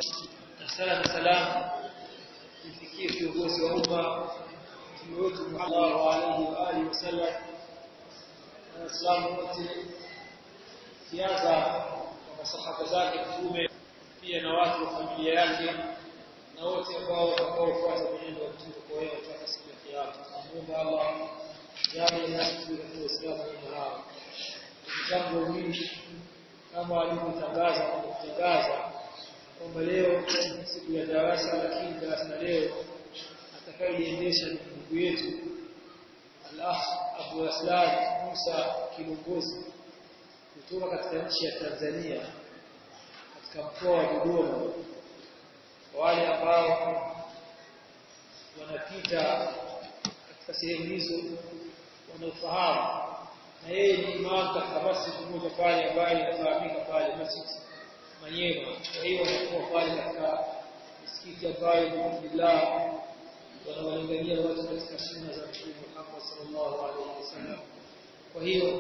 sala na salam ifikie kiongozi wa umma mtume wetu Muhammad alayhi wa alihi wasallam na waislamu wote kianza kwa masahaba zake mtume pia na watu wa familia yake na wote ambao watakaofuata mwenendo wa mtume kwa wao mpaka siku ya kiyama tunamuomba Allah jalie nasi tuwe katika Uislamu kama hao jambo hili kama alivyotangaza na kutangaza kwamba leo siku ya darasa lakini darasa la leo atakayeliendesha ni ndugu yetu al-akh Abu Aslan Musa Kilongozi kutoka katika nchi ya Tanzania katika mkoa wa Dodoma wale ambao wanapita katika sehemu hizo wanaofahamu na yeye ni imam katika masjid mmoja pale ambaye inafahamika pale masjid Manyema kwa hiyo wanakuwa pale katika misikiti ambayo alhamdulillah wanawalingania watu katika sunna za Mtume Muhammad sallallahu alaihi wasallam kwa hiyo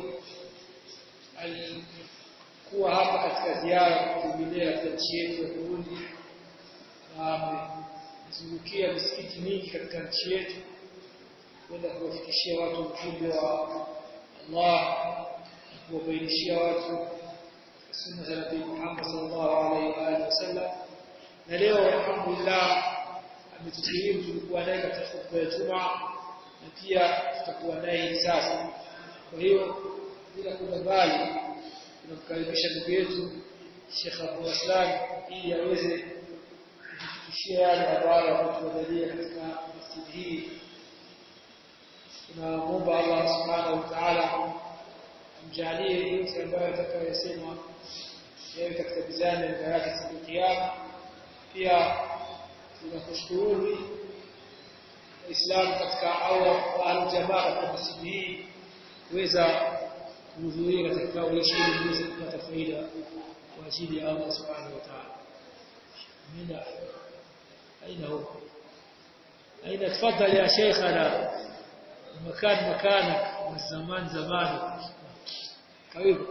alikuwa hapa katika ziara kutembelea katika nchi yetu ya Burundi na amezungukia misikiti mingi katika nchi yetu kwenda kuwafikishia watu ujumbe wa Allah kuwabainishia watu sunna za Nabii Muhammad sallallahu alaihi wa wasallam na leo alhamdulillah ametusilimu tulikuwa naye katika khutba ya Jumaa na pia tutakuwa naye hivi sasa kwa hiyo bila kwenda mbali tunamkaribisha ndugu yetu Sheikh Abu Aslan ili aweze kutufikishia yale ambayo ametuandalia katika masjidi hii tunamwomba Allah subhanahu wa ta'ala amjalie yote ambayo atakayosema yawe katika mizani ya yake siku ya kiyama pia tunakushukuru Waislamu katika au aljamaa katika masjidi hii kuweza kuhudhuria katika kikao hichi ili muweze kupata faida kwa ajili ya Allah subhanahu wa ta'ala. Amina. Aina huko? Aina tafadhali ya sheikhana مكان مكانك والزمان زمانك karibu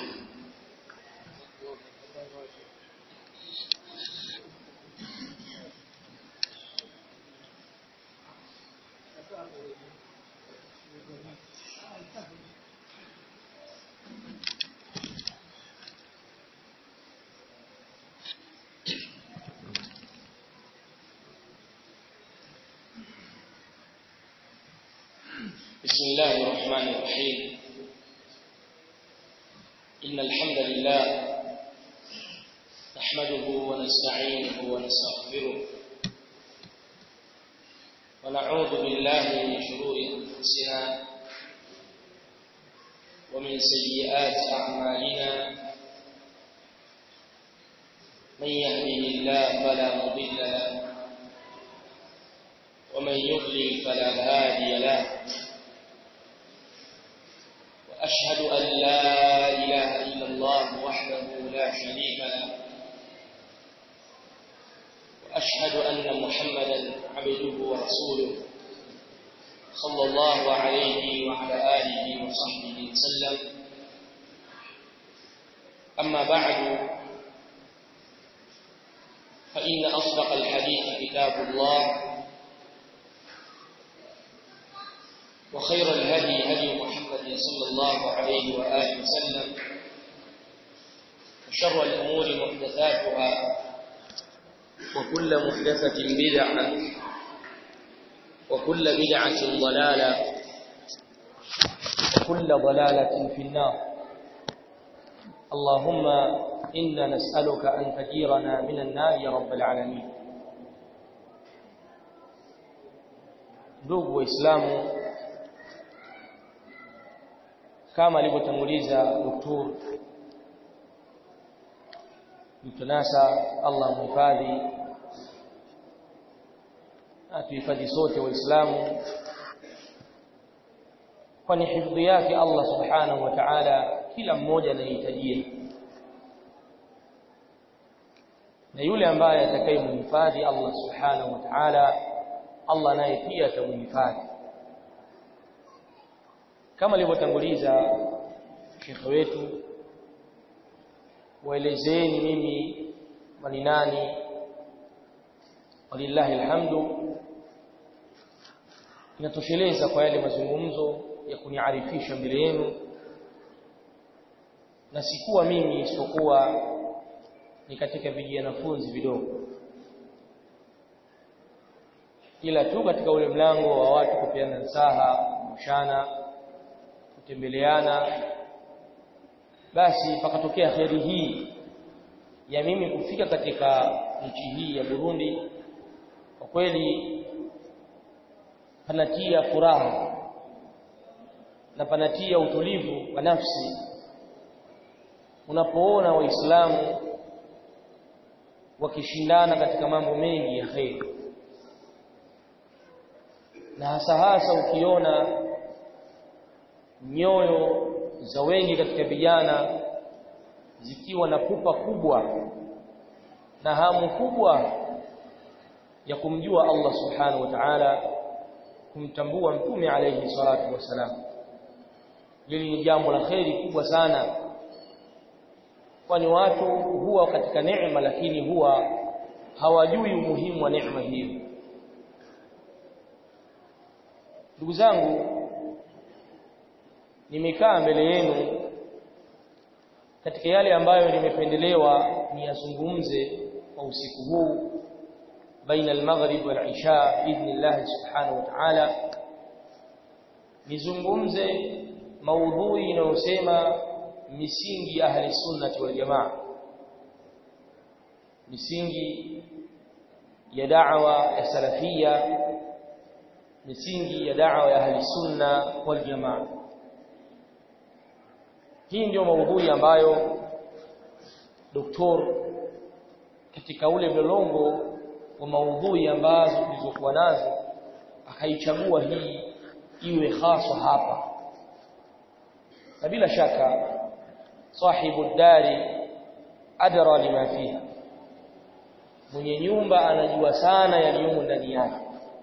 بسم الله الرحمن الرحيم إن الحمد لله نحمده ونستعينه ونستغفره ونعوذ بالله من شرور أنفسنا ومن سيئات أعمالنا من يهده الله فلا مضل له ومن يضلل فلا هادي له وأشهد أن لا إله إلا الله وحده لا شريك له وأشهد أن محمدا عبده ورسوله صلى الله عليه وعلى آله وصحبه وسلم أما بعد فإن أصدق الحديث كتاب الله وخير الهدي هدي محمد صلى الله عليه وآله وسلم وشر الأمور محدثاتها وكل محدثة بدعة وكل بدعة ضلالة وكل ضلالة في النار اللهم إنا نسألك أن تجيرنا من النار يا رب العالمين ndugu waislamu kama alivyotanguliza doktor mtunasa Allah muhifadhi atuhifadhi sote waislamu kwani hifadhi yake Allah subhanahu wa ta'ala kila mmoja anahitajia na yule ambaye atakayemhifadhi Allah subhanahu wa ta'ala Allah naye pia atamhifadhi kama alivyotanguliza shekhe wetu waelezeni mimi ni nani walillahi alhamdu inatosheleza kwa yale mazungumzo ya kuniarifisha mbele yenu na sikuwa mimi isipokuwa ni katika vijanafunzi vidogo ila tu katika ule mlango wa watu kupeana nasaha mshana kutembeleana basi pakatokea kheri hii ya mimi kufika katika nchi hii ya Burundi kwa kweli panatia furaha na panatia utulivu wa nafsi unapoona waislamu wakishindana katika mambo mengi ya kheri na hasa hasa ukiona nyoyo za wengi katika vijana zikiwa na pupa kubwa na hamu kubwa ya kumjua Allah subhanahu wa ta'ala kumtambua mtume alayhi salatu wasalam hili ni jambo la kheri kubwa sana kwani watu huwa katika neema lakini huwa hawajui umuhimu wa neema hiyo ndugu zangu nimekaa mbele yenu katika yale ambayo nimependelewa niyazungumze kwa usiku huu baina al-maghrib wal-isha biidhnillah subhanahu wa ta'ala nizungumze maudhui inayosema misingi ya ahli sunnati wal jamaa misingi ya da'wa ya salafia misingi ya da'wa ya ahli sunna wal jamaa hii ndio maudhui ambayo doktor katika ule mlolongo wa maudhui ambazo tulizokuwa nazo akaichagua hii iwe haswa hapa na bila shaka sahibu dari adra lima fiha mwenye nyumba anajua sana yaliyomo ndani yake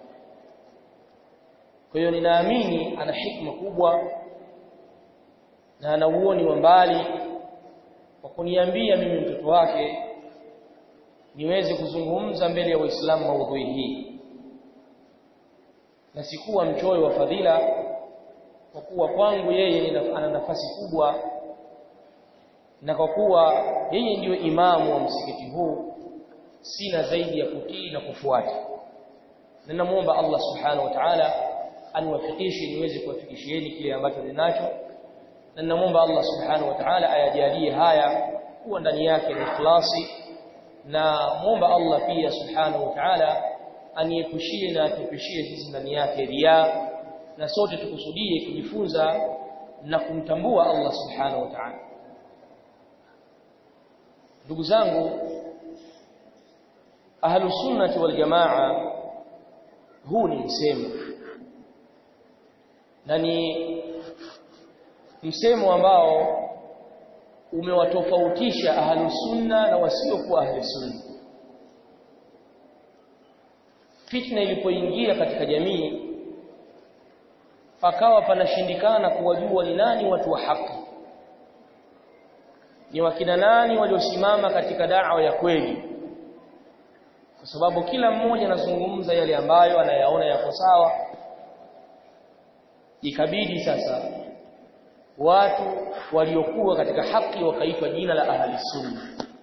kwa hiyo ninaamini ana hikma kubwa na ana uoni wa mbali kwa kuniambia mimi mtoto wake niweze kuzungumza mbele ya Waislamu maudhui hii na sikuwa mchoyo wa fadhila kwa kuwa kwangu yeye ana nafasi kubwa na kwa kuwa yeye ndiyo imamu wa msikiti huu sina zaidi ya kutii na kufuata na namuomba Allah subhanahu wa ta'ala aniwafikishe niweze kuwafikishieni kile ambacho ninacho na namuomba Allah subhanahu wa ta'ala ayajalie haya kuwa ndani yake ni ikhlasi na muomba Allah pia subhanahu wa ta'ala aniepushie na atupushie sisi ndani yake riya na sote tukusudie kujifunza na kumtambua Allah subhanahu wa ta'ala ndugu zangu ahlus sunnati wal jamaa huu ni msemo na ni msemo ambao umewatofautisha ahlus sunna na wasiokuwa ahlus sunna fitna ilipoingia katika jamii pakawa panashindikana kuwajua ni nani watu wa haki ni wakina nani waliosimama katika da'wa ya kweli kwa sababu kila mmoja anazungumza yale ambayo anayaona yako sawa ikabidi sasa watu waliokuwa katika haki wakaitwa jina la ahli sunna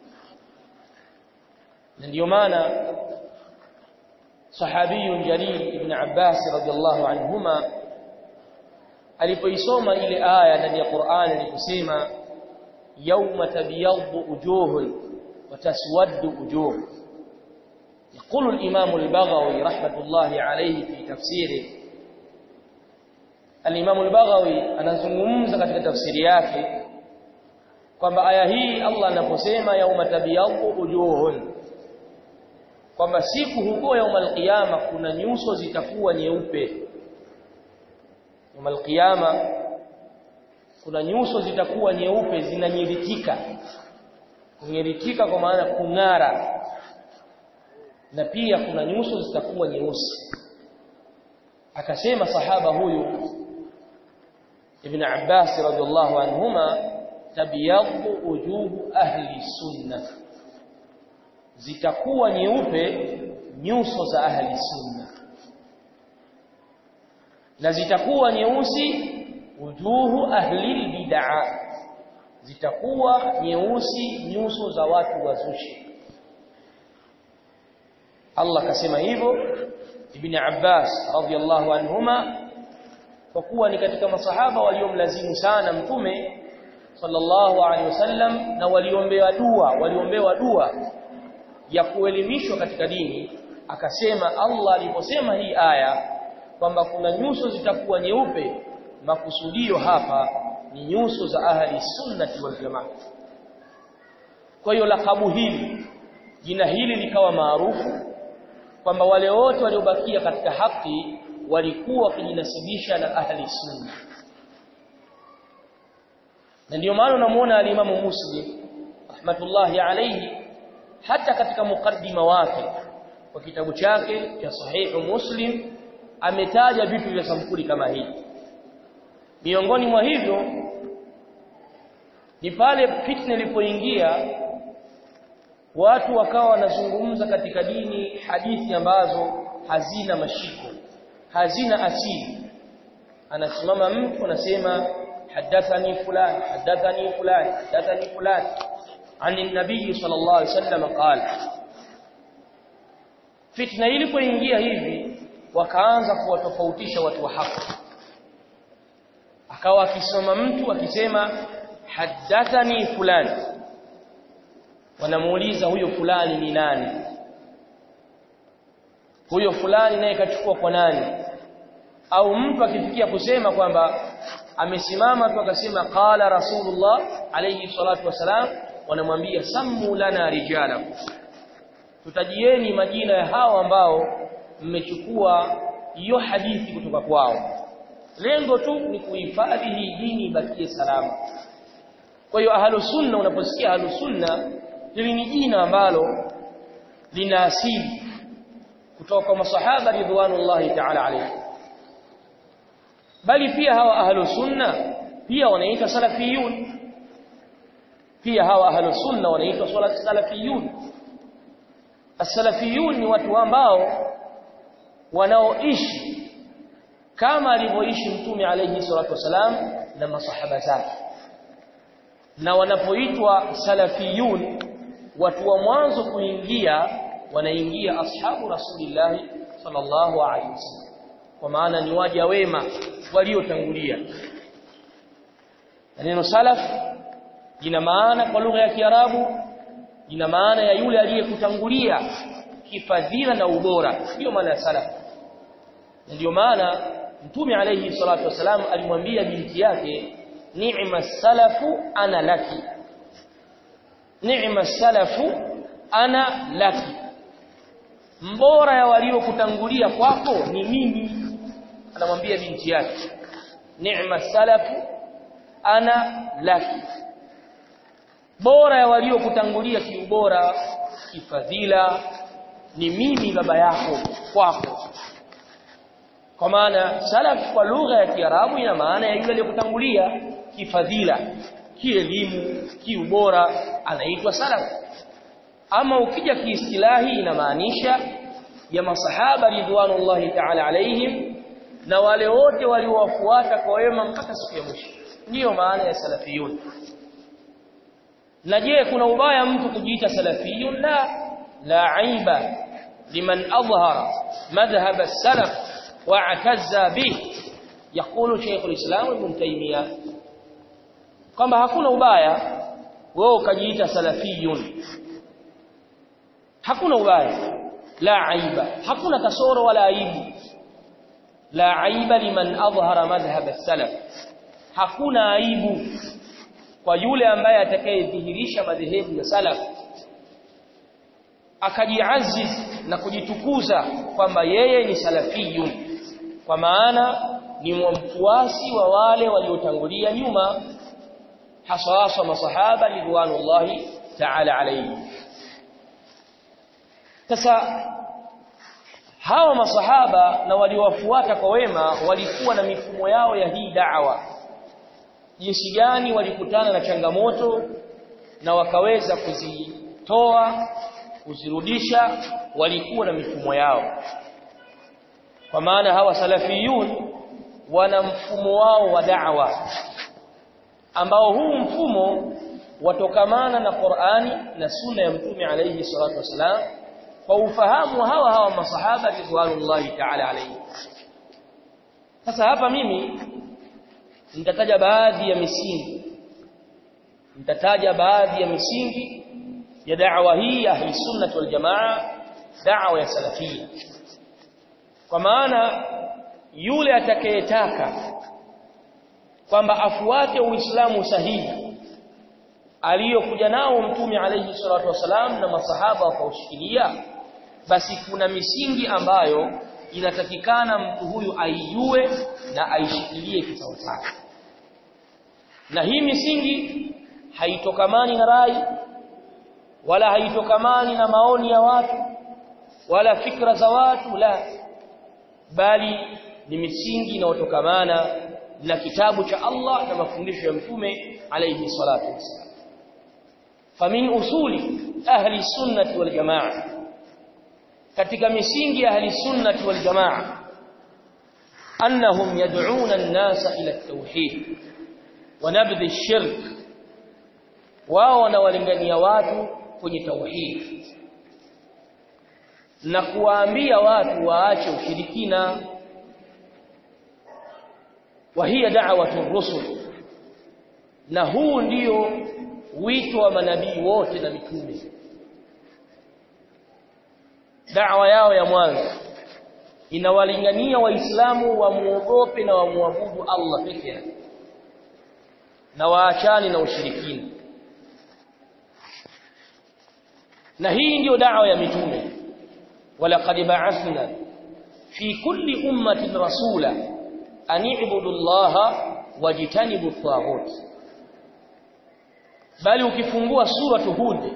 na ndio maana sahabiyun jalil ibn Abbas radhiallahu anhuma alipoisoma ile aya ndani ya Qur'an ilikusema yawma tabyaddu ujuhun wa taswaddu ujuh يقول الإمام البغوي رحمة الله عليه في تفسيره الإمام البغوي anazungumza katika tafsiri yake kwamba aya hii Allah anaposema yauma tabyaddu ujuhun kwamba siku huko yaumul qiyama kuna nyuso zitakuwa nyeupe yaumul qiyama kuna nyuso zitakuwa nyeupe zinanyiritika kunyiritika kwa maana kung'ara na pia kuna nyuso zitakuwa nyeusi akasema sahaba huyu ibn Abbas radhiallahu anhuma tabyaddu ujuhu ahli sunnah zitakuwa nyeupe nyuso za ahli sunna na zitakuwa nyeusi wujuhu ahli bid'a zitakuwa nyeusi nyuso za watu wazushi Allah kasema hivyo Ibn Abbas radhiyallahu anhuma kwa kuwa ni katika masahaba waliomlazimu sana mtume sallallahu alaihi wasallam na waliombewa dua waliombewa dua ya kuelimishwa katika dini akasema Allah aliposema hii aya kwamba kuna nyuso zitakuwa nyeupe makusudio hapa ni nyuso za ahli sunnati wal jamaa kwa hiyo lakabu hili jina hili likawa maarufu kwamba wale wote waliobakia katika haki walikuwa wakijinasibisha na ahli sunna na ndio maana unamuona alimamu Muslim rahmatullahi alayhi hata katika mukaddima wake kwa kitabu chake cha sahihu Muslim ametaja vitu vya sampuli kama hii miongoni mwa hivyo ni pale fitna ilipoingia watu wakawa wanazungumza katika dini hadithi ambazo hazina mashiko hazina asili anasimama mtu anasema hadathani fulani hadathani fulani hadathani fulani عن النبي صلى الله عليه وسلم قال fitna ilipoingia hivi wakaanza kuwatofautisha watu wa haki akawa akisoma mtu akisema hadathani fulani wanamuuliza huyo fulani ni nani huyo fulani naye kachukua kwa nani au mtu akifikia kusema kwamba amesimama tu akasema qala rasulullah alayhi salatu wasalam wanamwambia sammu lana rijala tutajieni majina ya hao ambao mmechukua hiyo hadithi kutoka kwao lengo tu ni kuhifadhi hii dini ibakie salama kwa hiyo ahlu sunna unaposikia ahlu sunna hili ni jina ambalo lina asili kutoka kwa masahaba ridwanullahi ta'ala alayhi bali pia hawa ahlu sunna pia wanaitwa salafiyun pia hawa ahlu sunna wanaitwa salafiyun as-salafiyun ni watu ambao wanaoishi kama alivyoishi mtume alayhi salatu wasalam na masahaba zake na wanapoitwa salafiyun watu wa mwanzo kuingia wanaingia ashabu rasulillah sallallahu alaihi wasallam kwa maana ni waja wema waliotangulia neno salaf lina maana kwa lugha ya Kiarabu lina maana ya yule aliyekutangulia kifadhila na ubora hiyo maana ya salaf ndio maana mtume alayhi salatu wasalam alimwambia binti yake ni'ma salafu ana laki ni'ma salafu ana laki mbora ya waliokutangulia kwako ni mimi anamwambia binti yake ni'ma salafu ana laki bora ya waliokutangulia kiubora kifadhila ni mimi baba yako kwako kwa maana salaf kwa lugha ya Kiarabu ina maana ya yule aliyekutangulia kifadhila kielimu kiubora anaitwa salaf ama ukija kiistilahi inamaanisha ya masahaba ridwanullahi ta'ala alaihim na wale wote waliowafuata kwa wema mpaka siku ya mwisho ndiyo maana ya salafiyun na je kuna ubaya mtu kujiita salafiyun la la aiba liman adhhara madhhab as-salaf wa'tazza bih yakulu Sheikh al-Islam Ibn Taymiyyah kwamba hakuna ubaya wewe ukajiita salafiyun hakuna ubaya la aiba hakuna kasoro wala aibu la aiba liman adhhara madhhab as-salaf hakuna aibu kwa yule ambaye atakayedhihirisha madhehebu ya salaf akajiaziz na kujitukuza kwamba yeye ni salafiyun kwa maana ni mfuasi wa wale waliotangulia nyuma hasa hasa masahaba ridwanullahi ta'ala alayhi sasa hawa masahaba na waliowafuata kwa wema walikuwa na mifumo yao ya hii da'wa jinsi gani walikutana na changamoto na wakaweza kuzitoa kuzirudisha walikuwa na mifumo yao kwa maana hawa salafiyun wana mfumo wao wa da'wa ambao huu mfumo watokamana na Qur'ani na sunna ya mtume alayhi salatu wasalam kwa ufahamu hawa hawa masahaba ridwanullahi ta'ala alayhi sasa hapa mimi nitataja baadhi ya misingi nitataja baadhi ya misingi ya da'wa hii ahli sunnah wal jamaa da'wa ya salafia kwa maana yule atakayetaka kwamba afuate uislamu sahihi aliyokuja nao mtume alayhi salatu wasalam na masahaba wakaushikilia basi kuna misingi ambayo inatakikana mtu huyu aijue na aishikilie kisawasawa na hii misingi haitokamani na rai wala haitokamani na maoni ya watu wala fikra za watu la bali ni misingi inayotokamana na kitabu cha Allah na mafundisho ya mtume alayhi salatu wasallam famin usuli ahli sunnati wal jamaa katika misingi ya ahli sunnati wal jamaa annahum yad'una an-nasa ila at-tauhid wa nabdhi ash-shirk wao wanawalingania watu kwenye tauhid na kuwaambia watu waache ushirikina wa hiya da'watu rusul na huu ndio wito wa manabii wote na mitume da'wa yao ya mwanzo inawalingania waislamu wamuogope na wamuabudu Allah peke yake na waachani na ushirikina na hii ndiyo da'wa ya mitume ولقد بعثنا في كل أمة رسولا أن اعبدوا الله واجتنبوا الطاغوت bali ukifungua suratu hud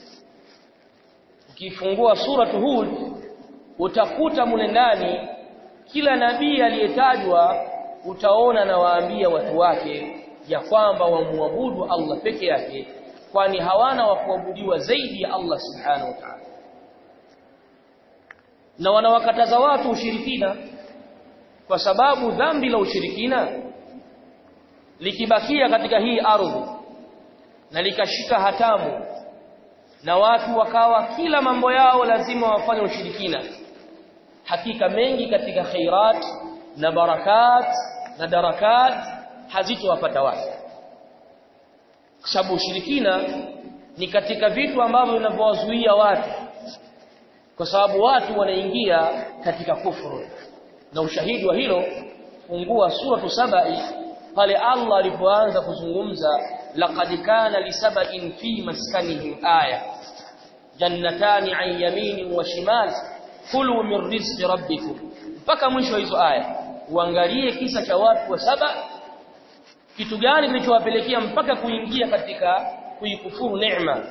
ukifungua suratu hud utakuta mule ndani kila nabii aliyetajwa utaona na waambia watu wake ya kwamba wamuabudu Allah peke yake kwani hawana wa kuabudiwa zaidi ya Allah subhanahu wa ta'ala na wanawakataza watu ushirikina kwa sababu dhambi la ushirikina likibakia katika hii ardhi na likashika hatamu na watu wakawa kila mambo yao lazima wafanye ushirikina hakika mengi katika khairat na barakat na darakat hazitowapata watu kwa sababu ushirikina ni katika vitu ambavyo vinavyowazuia watu kwa sababu watu wanaingia katika kufuru na ushahidi wa hilo fungua suratu sabai pale Allah alipoanza kuzungumza laqad kana lisaba'in fi maskanihim aya jannatani an yamini wa shimal kulu min rizqi rabbikum mpaka mwisho hizo aya uangalie kisa cha watu wa saba kitu gani kilichowapelekea mpaka kuingia katika kuikufuru neema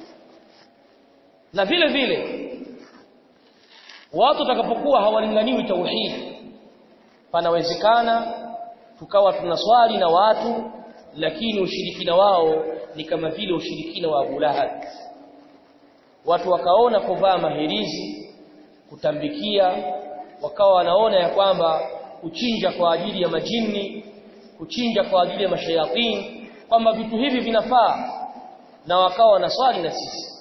na vile vile watu watakapokuwa hawalinganiwi tauhid panawezekana tukawa tunaswali na watu lakini ushirikina wao ni kama vile ushirikina wa Abu Lahab watu wakaona kuvaa mahirizi kutambikia wakawa wanaona ya kwamba kuchinja kwa ajili ya majini kuchinja kwa ajili ya mashayatini kwamba vitu hivi vinafaa na wakawa wanaswali na sisi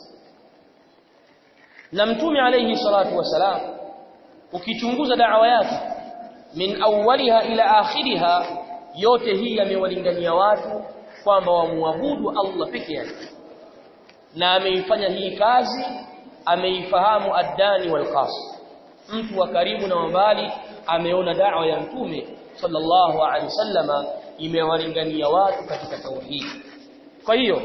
na mtume alayhi salatu wasalam ukichunguza da'wa yake min awwaliha ila akhiriha yote hii yamewalingania watu kwamba wamuabudu Allah peke yake na ameifanya hii kazi ameifahamu addani wal qas mtu wa karibu na mbali ameona da'wa ya mtume sallallahu alaihi wasallama imewalingania watu katika tauhid kwa hiyo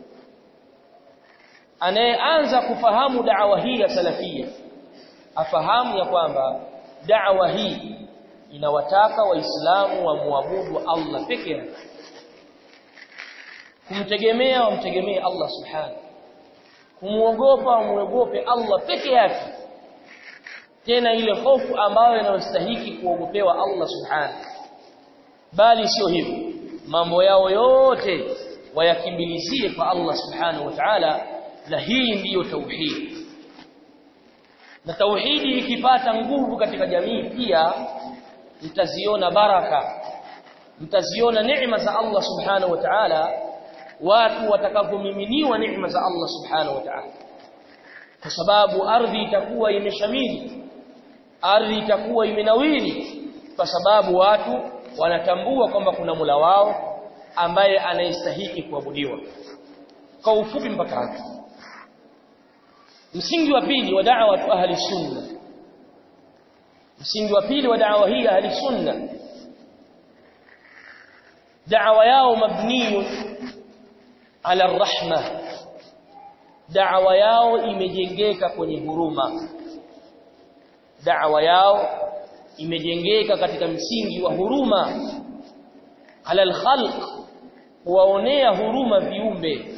anayeanza kufahamu da'wa hii ya salafia afahamu ya kwamba da'wa hii inawataka waislamu wamwabudu Allah peke yake kumtegemea wamtegemee Allah subhanahu kumuogopa wamuogope Allah peke yake tena ile hofu ambayo inayostahiki kuogopewa Allah subhanahu bali sio hivyo mambo yao yote wayakimbilizie kwa Allah subhanahu wa ta'ala na hii ndiyo tauhid na tauhidi ikipata nguvu katika jamii pia mtaziona baraka mtaziona neema za Allah subhanahu wa ta'ala watu watakapomiminiwa neema za Allah subhanahu wa ta'ala kwa sababu ardhi itakuwa imeshamili ardhi itakuwa imenawiri kwa sababu watu wanatambua kwamba kuna Mola wao ambaye anayestahili kuabudiwa kwa ufupi mpaka hapo msingi wa pili wa da'wa ahli sunna msingi wa pili wa da'wa hii ahli sunna da'wa yao mabniyo ala rahma da'wa yao imejengeka kwenye huruma da'wa yao imejengeka katika msingi wa huruma ala alkhalq kuwaonea huruma viumbe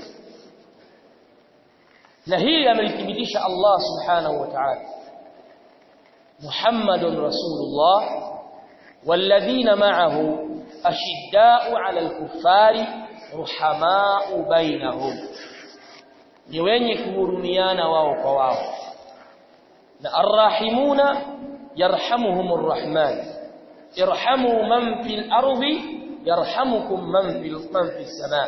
na hili amelithibitisha Allah subhanahu wa ta'ala Muhammadun Rasulullah والذين معه أشداء على الكفار رحماء بينهم ni wenye kuhurumiana wao kwa wao na arrahimuna yarhamuhumur rahman irhamu man fil ardi yarhamukum man fil man fis samaa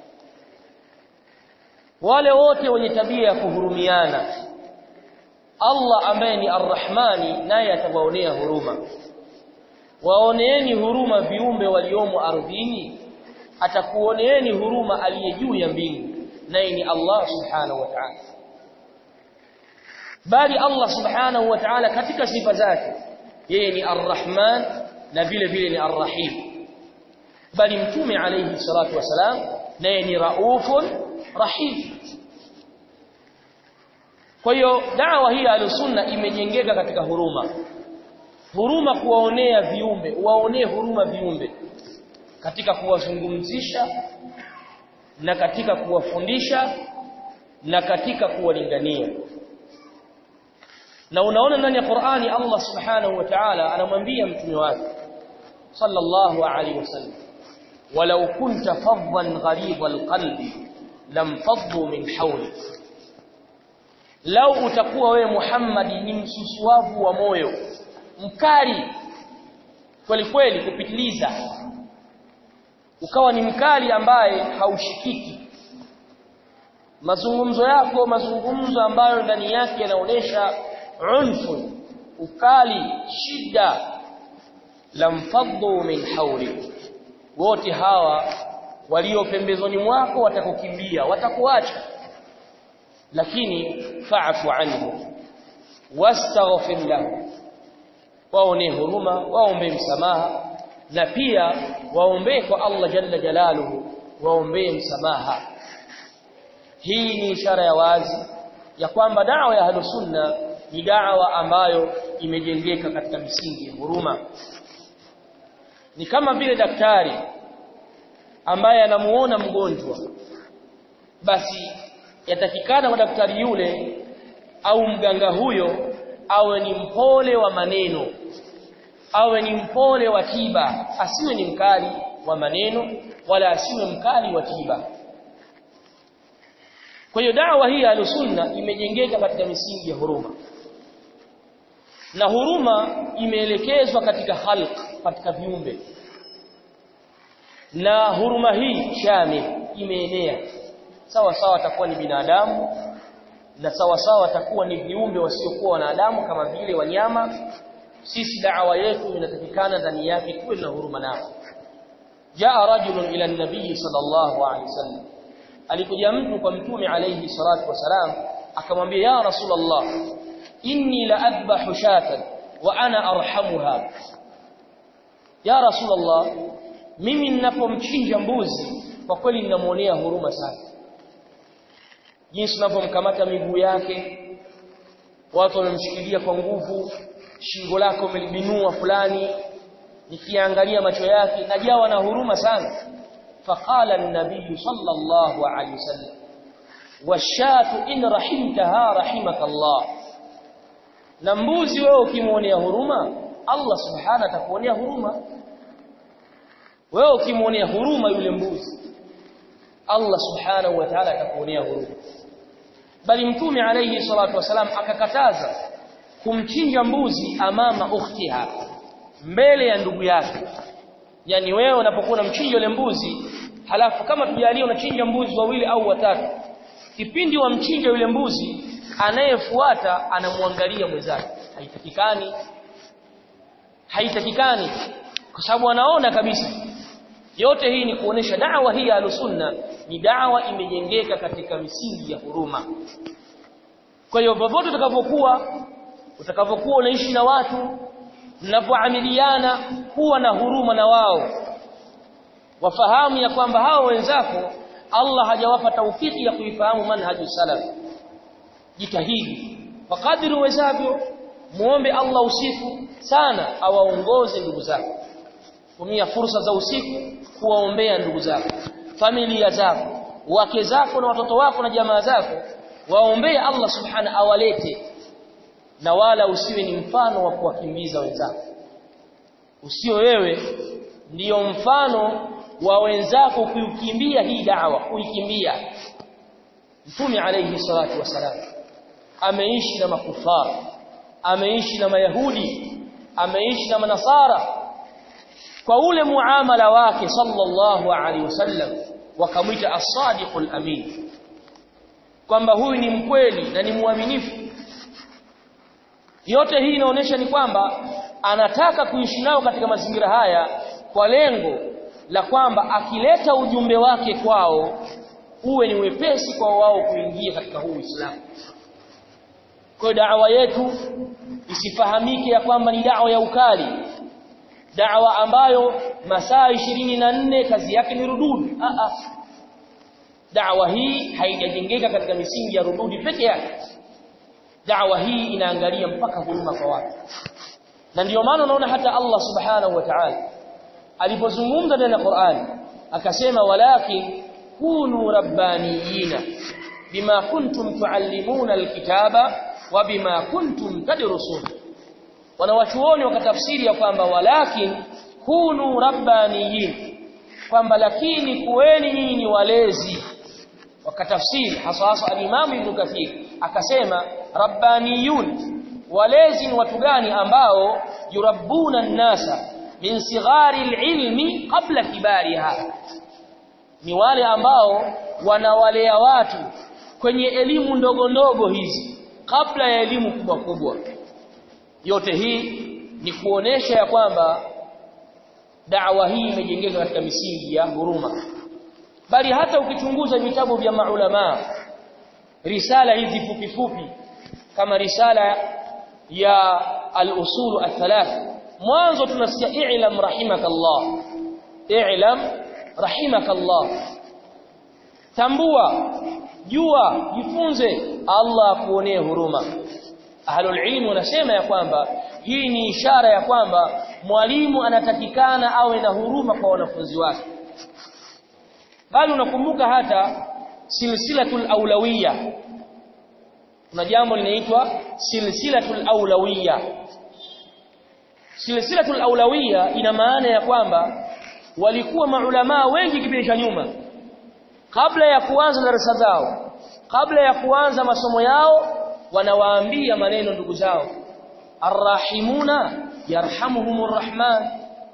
wale wote wenye tabia ya kuhurumiana Allah ambaye ni arrahmani naye atawaonea huruma waoneeni huruma viumbe waliomo ardhini atakuoneeni huruma aliye juu ya mbingu naye ni Allah subhanahu wa ta'ala bali Allah subhanahu wa ta'ala katika sifa zake yeye ni arrahman na vile vile ni arrahim bali mtume alayhi salatu wasalam naye ni raufun rahim kwa hiyo dawa hii ya sunna imejengeka katika huruma huruma kuwaonea viumbe waonee huruma viumbe katika kuwazungumzisha na katika kuwafundisha na katika kuwalingania na unaona ndani ya Qur'ani Allah Subhanahu wa Ta'ala anamwambia mtume wake sallallahu alaihi wasallam walau kunta faddan gharibal qalbi lam faddu min hawlik lau utakuwa wewe Muhammad ni msusuavu wa moyo mkali kweli kweli kupitiliza ukawa ni mkali ambaye haushikiki mazungumzo yako mazungumzo ambayo ndani yake yanaonesha unfu ukali shida lamfaddu min hawli wote hawa walio pembezoni mwako watakukimbia watakuacha lakini fa'fu anhu wastaghfir lahu waone huruma waombe msamaha na pia waombee kwa Allah jalla jalaluhu waombee msamaha hii ni ishara ya wazi ya kwamba dawa ya ahlusunna ni dawa ambayo imejengeka katika misingi ya huruma ni kama vile daktari ambaye anamuona mgonjwa basi yatakikana kwa daktari yule au mganga huyo awe ni mpole wa maneno awe ni mpole wa tiba asiwe ni mkali wa maneno wala asiwe mkali wa tiba kwa hiyo dawa hii ya sunna imejengeka katika misingi ya huruma na huruma imeelekezwa katika khalq katika viumbe na huruma hii shamil imeenea sawa sawa atakuwa ni binadamu na sawa sawa atakuwa ni viumbe wasiokuwa wanadamu kama vile wanyama sisi da'wa yetu inatakikana ndani yake tuwe na huruma nao jaa rajulun ila nabii sallallahu alaihi wasallam alikuja mtu kwa mtume alayhi salatu wasalam akamwambia ya rasulullah inni la adbahu shatan wa ana arhamuha ya rasulullah mimi ninapomchinja mbuzi kwa kweli ninamuonea huruma sana jinsi unavyomkamata miguu yake watu wamemshikilia kwa nguvu shingo lako umelibinua fulani nikiangalia macho yake najawa na huruma sana faqala an-nabiy sallallahu alayhi wasallam washatu in rahimtaha rahimaka Allah na mbuzi wewe ukimuonea huruma Allah subhanahu atakuonea huruma wewe ukimuonea huruma yule mbuzi Allah subhanahu wa ta'ala atakuonea huruma bali mtume alayhi salatu wasalam akakataza kumchinja mbuzi amama ukhtiha mbele ya ndugu yake yani wewe unapokuwa unamchinja yule mbuzi halafu kama tujalie unachinja mbuzi wawili au watatu kipindi wa mchinja yule mbuzi anayefuata anamwangalia mwenzake haitakikani haitakikani kwa sababu anaona kabisa yote hii ni kuonesha da'wa hii ya sunna ni da'wa imejengeka katika misingi ya huruma kwa hiyo popote utakavyokuwa utakavyokuwa unaishi na watu mnapoamiliana kuwa na huruma na wao wafahamu ya kwamba hao wenzako Allah hajawapa taufiki ya kuifahamu manhaju salaf jitahidi kwa kadri uwezavyo muombe Allah usiku sana awaongoze ndugu zako tumia fursa za usiku kuwaombea ndugu zako familia zako wake zako na watoto wako na jamaa zako waombee Allah subhana awalete na wala usiwe ni mfano wa kuwakimbiza wenzako usio wewe ndiyo mfano wa wenzako kuikimbia hii da'wa kuikimbia Mtume alayhi salatu wasalam ameishi na makufara ameishi na mayahudi ameishi na manasara kwa ule muamala wake sallallahu alaihi wasallam wakamwita as-sadiqul amin kwamba huyu ni mkweli na ni mwaminifu yote hii inaonyesha ni kwamba anataka kuishi nao katika mazingira haya kwa lengo la kwamba akileta ujumbe wake kwao uwe ni wepesi kwa wao kuingia katika huu Uislamu kwa da'wa yetu isifahamike ya kwamba ni da'wa ya ukali da'wa ambayo masaa 24 kazi yake ni rududi a a da'wa hii haijajengeka katika misingi ya rududi peke yake da'wa hii inaangalia mpaka huruma kwa watu na ndiyo maana unaona hata Allah subhanahu wa ta'ala alipozungumza ndani ya Qur'an akasema walakin kunu rabbaniyina bima kuntum tuallimuna alkitaba wa bima kuntum tadrusun wanawachuoni wakatafsiri ya kwamba walakin kunu rabbaniyin kwamba lakini kuweni nyinyi ni walezi wakatafsiri hasa hasa al-Imam Ibn Kathir akasema rabbaniyun walezi ni watu gani ambao yurabbuna an-nasa min sighari al-ilmi qabla kibariha ni wale ambao wanawalea watu kwenye elimu ndogo ndogo hizi kabla ya elimu kubwa kubwa yote hii ni kuonesha ya kwamba da'wa hii imejengeka katika misingi ya huruma bali hata ukichunguza vitabu vya maulama risala hizi fupi fupi kama risala ya al-usul al-thalath mwanzo tunasikia i'lam rahimakallah i'lam rahimakallah tambua jua jifunze Allah akuonee huruma ahlul ilm wanasema ya kwamba hii ni ishara ya kwamba mwalimu anatakikana awe na huruma kwa wanafunzi wake bali unakumbuka hata silsilatul aulawiyya kuna jambo linaitwa silsilatul aulawiyya silsilatul aulawiyya ina maana ya kwamba walikuwa maulama wengi kipindi cha nyuma kabla ya kuanza darasa zao kabla ya kuanza masomo yao wanawaambia maneno ndugu zao arrahimuna yarhamuhumur rahman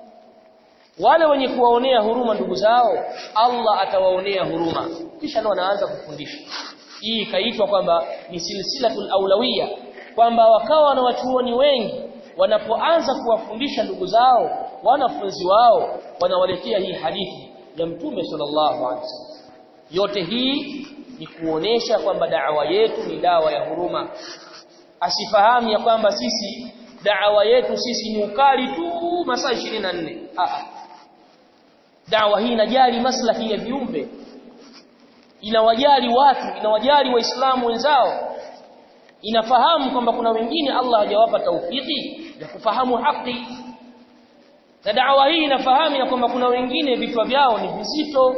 wale wenye kuwaonea huruma ndugu zao Allah atawaonea huruma kisha ndio wanaanza kufundisha hii ikaitwa kwamba ni silsilatul aulawiyya kwamba wakawa na wachuoni wengi wanapoanza kuwafundisha ndugu zao wanafunzi wao wanawaletea hii hadithi ya mtume sallallahu alaihi wasallam yote hii ni kuonesha kwamba da'wa yetu ni dawa ya huruma asifahamu ya kwamba sisi da'wa yetu sisi ni ukali tu masaa 24 ah da'wa hii inajali maslahi ya viumbe inawajali watu inawajali waislamu wenzao inafahamu kwamba kuna wengine Allah hajawapa taufiki ya kufahamu haki na da'wa hii inafahamu ya kwamba kuna wengine vichwa vyao ni vizito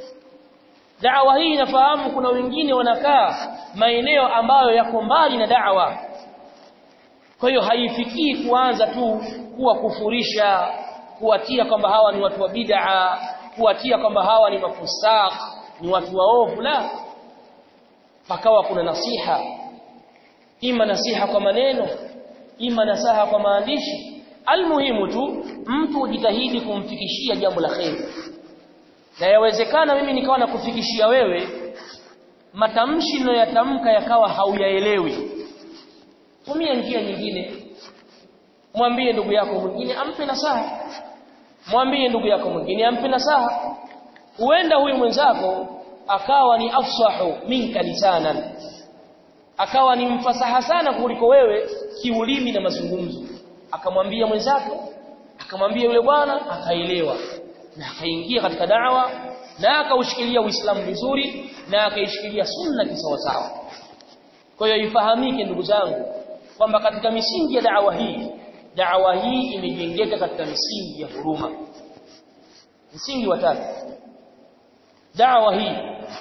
da'wa hii inafahamu kuna wengine wanakaa maeneo ambayo yako mbali na da'wa kwa hiyo haifikii kuanza tu kuwa kufurisha kuwatia kwamba hawa ni watu wa bid'a kuwatia kwamba hawa ni mafusaq ni watu waovu la pakawa kuna nasiha ima nasiha kwa maneno ima nasaha kwa maandishi almuhimu tu mtu ujitahidi kumfikishia jambo la kheri na yawezekana mimi nikawa nakufikishia wewe matamshi ninayoyatamka yakawa hauyaelewi tumia njia nyingine mwambie ndugu yako mwingine ampe nasaha mwambie ndugu yako mwingine ampe nasaha huenda huyu mwenzako akawa ni afsahu minka lisanan akawa ni mfasaha sana kuliko wewe kiulimi na mazungumzo akamwambia mwenzako akamwambia yule bwana akaelewa na akaingia katika da'wa na akaushikilia Uislamu vizuri na akaishikilia sunna kisawasawa kwa hiyo ifahamike ndugu zangu kwamba katika misingi ya da'wa hii da'wa hii imejengeka katika misingi ya huruma msingi wa tatu da'wa hii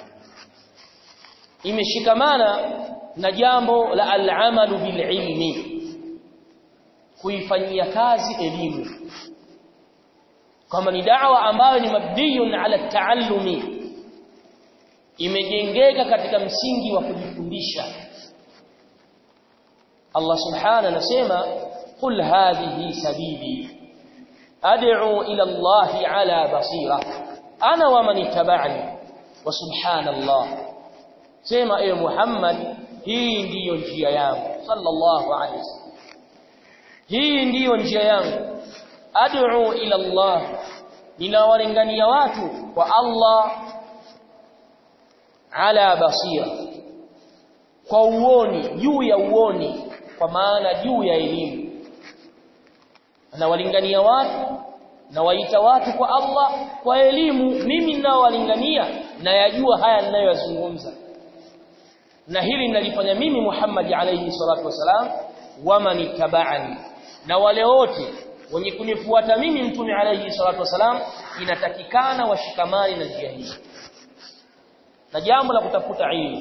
imeshikamana na jambo la al-amalu bil ilmi kuifanyia kazi elimu kama ni da'wa ambayo ni mabdiyun ala taallumi imejengeka katika msingi wa kujifundisha Allah subhanahu anasema qul hadhihi sabili ad'u ila Allah ala basira ana wa man ittaba'ani wa subhanallah sema ewe Muhammad hii ndiyo njia yangu sallallahu alayhi wasallam hii ndiyo njia yangu ad'u ila Allah ninawalingania watu kwa Allah ala basira kwa uoni juu ya uoni kwa maana juu ya elimu anawalingania watu na waita watu kwa Allah kwa elimu mimi ninawalingania na yajua haya ninayoyazungumza na hili ninalifanya mimi Muhammad alayhi salatu wasalam waman ittaba'ani na wale wote wenye kunifuata mimi mtume alayhi salatu wasalam inatakikana washikamani na njia hii na jambo la kutafuta ilmu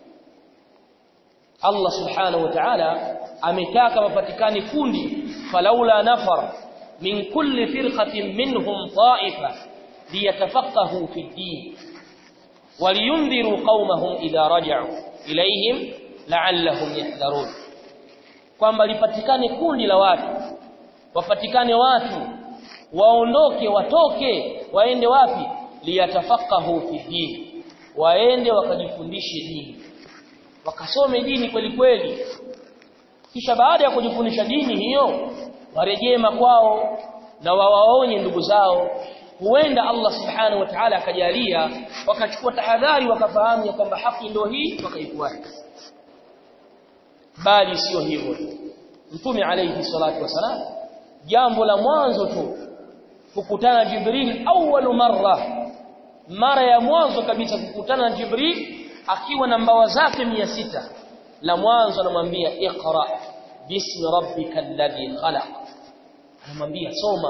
Allah subhanahu wa ta'ala ametaka mapatikane kundi falaula nafar min kulli firqatin minhum ta'ifa liyatafaqahu fi ad-din waliyundhiru qaumahum idha raja'u ilayhim la'allahum yahdharun kwamba lipatikane kundi la watu wapatikane watu waondoke watoke waende wapi liyatafaqahu fi din waende wakajifundishe dini wakasome dini kweli kweli kisha baada ya kujifundisha dini hiyo warejee makwao na wawaonye ndugu zao huenda Allah subhanahu wa ta'ala akajalia wakachukua tahadhari wakafahamu ya kwamba haki ndio hii wakaifuata bali sio hivyo mtume alayhi salatu wasalam jambo la mwanzo tu kukutana Jibril awwalu marra mara ya mwanzo kabisa kukutana Jibril akiwa na mbawa zake 600 la mwanzo anamwambia iqra bismi rabbika alladhi khalaq anamwambia soma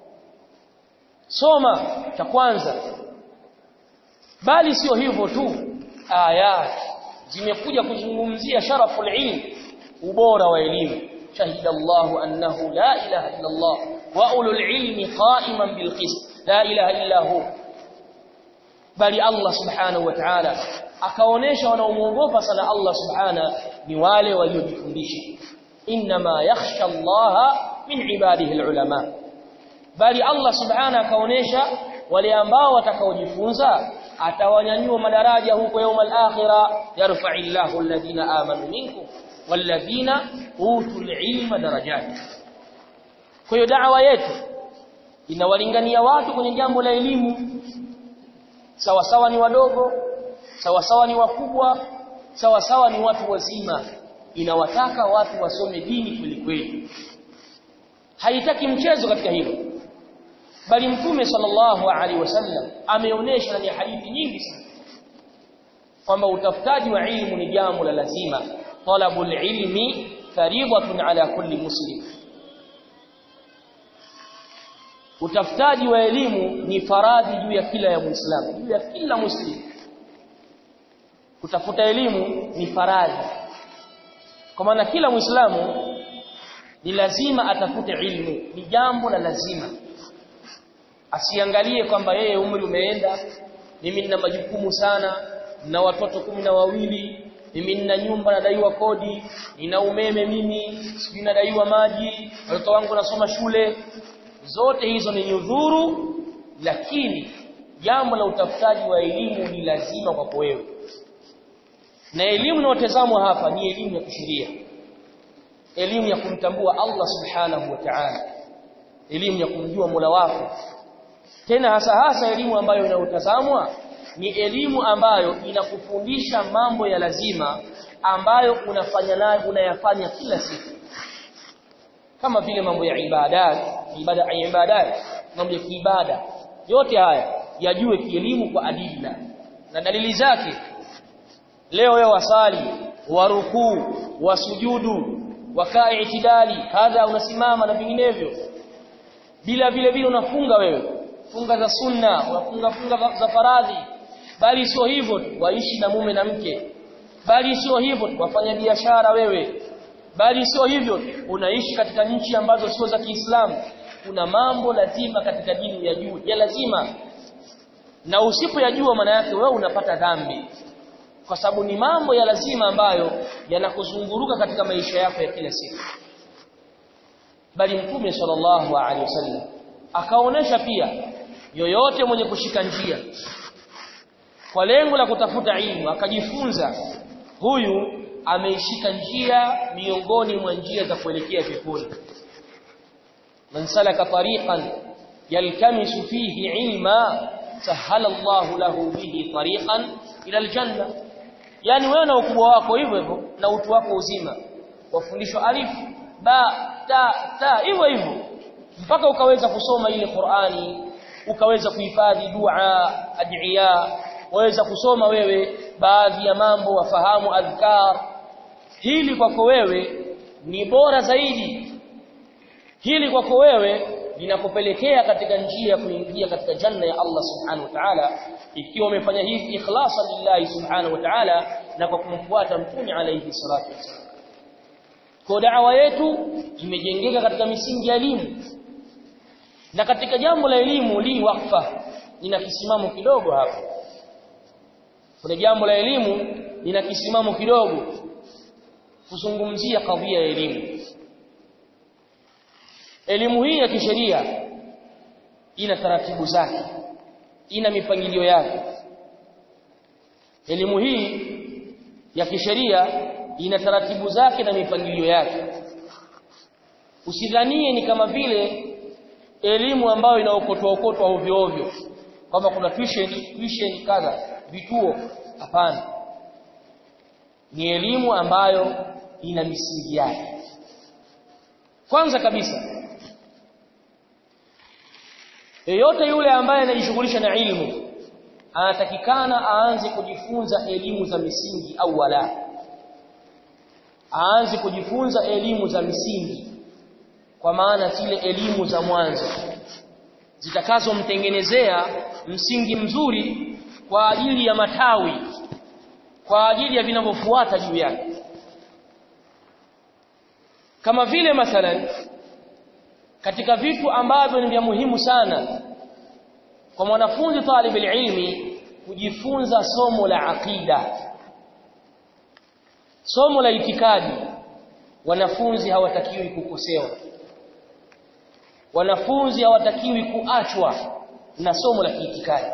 soma cha kwanza bali sio hivyo tu ayat zimekuja kuzungumzia sharaful ilm ubora wa elimu shahida Allah annahu la ilaha illa Allah wa ulul ilmi qa'iman bil qist la ilaha illa hu bali Allah subhanahu wa ta'ala akaonesha wanaomuogopa sana Allah subhana ni wale waliojifundisha inma yakhsha Allah min ibadihi alulama bali Allah subhana akaonesha wale ambao watakaojifunza atawanyanyua madaraja huko يوم الاخره yarfa'u Allahu alladhina amanu minkum walladhina utul ilma darajat kwa hiyo da'wa yetu inawalingania watu kwenye jambo la elimu sawa sawa ni wadogo sawa sawa ni wakubwa sawa sawa ni watu wazima inawataka watu wasome dini kweli kweli haitaki mchezo katika hilo bali mtume sallallahu alaihi wasallam ameonyesha ndani ya hadithi nyingi sana kwamba utafutaji wa ilmu ni jambo la lazima talabul ilmi fariidatun ala kulli muslim utafutaji wa elimu ni faradhi juu ya kila ya muislamu juu ya kila muslim kutafuta elimu ni faradhi kwa maana kila muislamu ni lazima atafute ilmu ni jambo la lazima asiangalie kwamba yeye umri umeenda mimi nina majukumu sana na watoto kumi na wawili mimi nina nyumba nadaiwa kodi nina umeme mimi sijui nadaiwa maji watoto wangu wanasoma shule zote hizo ni nyudhuru lakini jambo la utafutaji wa elimu ni lazima kwako wewe na elimu inayotazamwa hapa ni elimu ya kisheria elimu ya kumtambua Allah subhanahu wa ta'ala elimu ya kumjua Mola wako tena hasa hasa elimu ambayo inayotazamwa ni elimu ambayo inakufundisha mambo ya lazima ambayo unafanya nayo unayafanya kila siku kama vile mambo ya ibadat ibada ibadat mambo ya kiibada yote haya yajue kielimu kwa adila na dalili zake leo wewe wasali warukuu wasujudu wakaa itidali kadha unasimama na vinginevyo bila vile vile unafunga wewe funga za sunna unafunga funga za faradhi bali sio hivyo waishi na mume na mke bali sio hivyo wafanya biashara wewe bali sio hivyo unaishi katika nchi ambazo sio za Kiislamu kuna mambo lazima katika dini ya juu ya lazima na usipoyajua maana yake wewe unapata dhambi kwa sababu ni mambo ya lazima ambayo yanakuzunguruka katika maisha yako ya kila siku bali mtume sallallahu alaihi wasallam akaonesha pia yoyote mwenye kushika njia kwa lengo la kutafuta ilmu akajifunza huyu ameishika njia miongoni mwa njia za kuelekea peponi man salaka tariqan yalkamisu fihi ilma sahala Allah lahu bihi tariqan ila aljanna yani wewe na ukubwa wako hivyo hivyo na utu wako uzima wafundishwa alif ba ta ta hivyo hivyo mpaka ukaweza kusoma ile Qur'ani ukaweza kuhifadhi dua adhiya waweza kusoma wewe baadhi ya mambo wafahamu adhkar hili kwako wewe ni bora zaidi hili kwako wewe linakupelekea katika njia ya kuingia katika janna ya Allah subhanahu wa ta'ala ikiwa umefanya hivi ikhlasa lillahi subhanahu wa ta'ala na kwa kumfuata mtume alayhi salatu wasallam kwa da'wa yetu imejengeka katika misingi ya elimu na katika jambo la elimu li wakfa nina kisimamo kidogo hapa kuna jambo la elimu lina kisimamo kidogo kuzungumzia kadhia ya elimu elimu hii ya kisheria ina taratibu zake ina mipangilio yake elimu hii ya kisheria ina taratibu zake na mipangilio yake usidhanie ni kama vile elimu ambayo inaokotwa okotwa ovyo ovyo kwamba kuna tuition tuition kadha vituo hapana ni elimu ambayo ina misingi yake kwanza kabisa yeyote yule ambaye anajishughulisha na ilmu anatakikana aanze kujifunza elimu za misingi au wala aanze kujifunza elimu za misingi kwa maana zile elimu za mwanzo zitakazomtengenezea msingi mzuri kwa ajili ya matawi kwa ajili ya vinavyofuata juu yake kama vile mathalan katika vitu ambavyo ni vya muhimu sana kwa mwanafunzi talib ilmi kujifunza somo la aqida somo la itikadi wanafunzi hawatakiwi kukosewa wanafunzi hawatakiwi kuachwa na somo la kiitikadi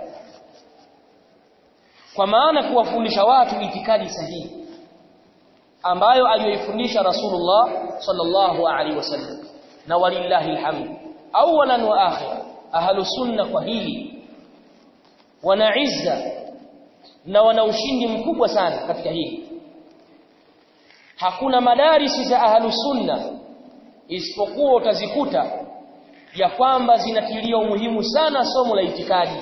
kwa maana kuwafundisha watu itikadi sahihi ambayo aliyoifundisha Rasulullah sallallahu alaihi wasallam na walillahi alhamd awalan wa akhir ahlu sunna kwa hili wana izza na wana ushindi mkubwa sana katika hili hakuna madarisi za ahlu sunna isipokuwa utazikuta ya kwamba zinatilia umuhimu sana somo la itikadi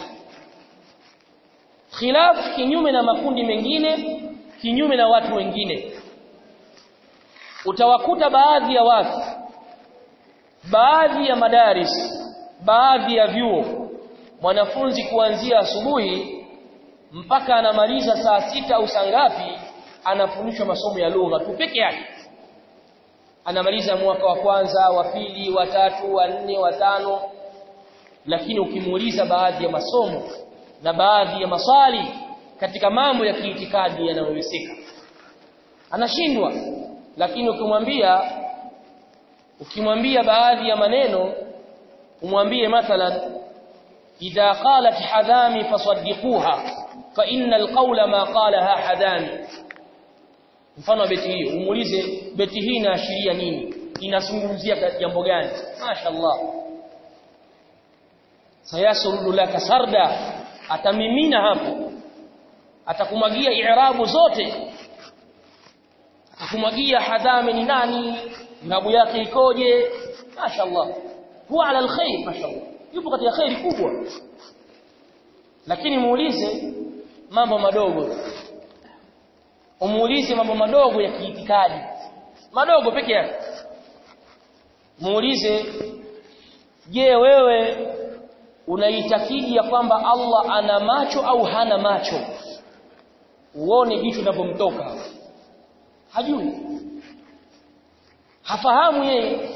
khilaf kinyume na makundi mengine kinyume na watu wengine utawakuta baadhi ya watu baadhi ya madaris baadhi ya vyuo mwanafunzi kuanzia asubuhi mpaka anamaliza saa sita au saa ngapi anafundishwa masomo ya lugha tu peke yake anamaliza mwaka wa kwanza wa pili wa tatu wa nne wa tano lakini ukimuuliza baadhi ya masomo na baadhi ya maswali katika mambo ya kiitikadi yanayowezeka anashindwa lakini ukimwambia ukimwambia baadhi ya maneno umwambie mathalan idha qalat hadami fasaddiquha fa innal qawla ma qalaha hadami mfano beti hii umuulize beti hii inaashiria nini inazungumzia jambo gani mashaallah sayasrudu laka sarda atamimina hapo atakumwagia i'rabu zote atakumwagia hadami ni nani ngabu yake ikoje mashaallah huwa ala alkhair mashaallah yupo katika khairi kubwa lakini muulize mambo madogo umuulize mambo madogo ya kiitikadi madogo peke yake muulize je wewe unaitakidi ya kwamba Allah ana macho au hana macho uone jicho linapomtoka hajui hafahamu yeye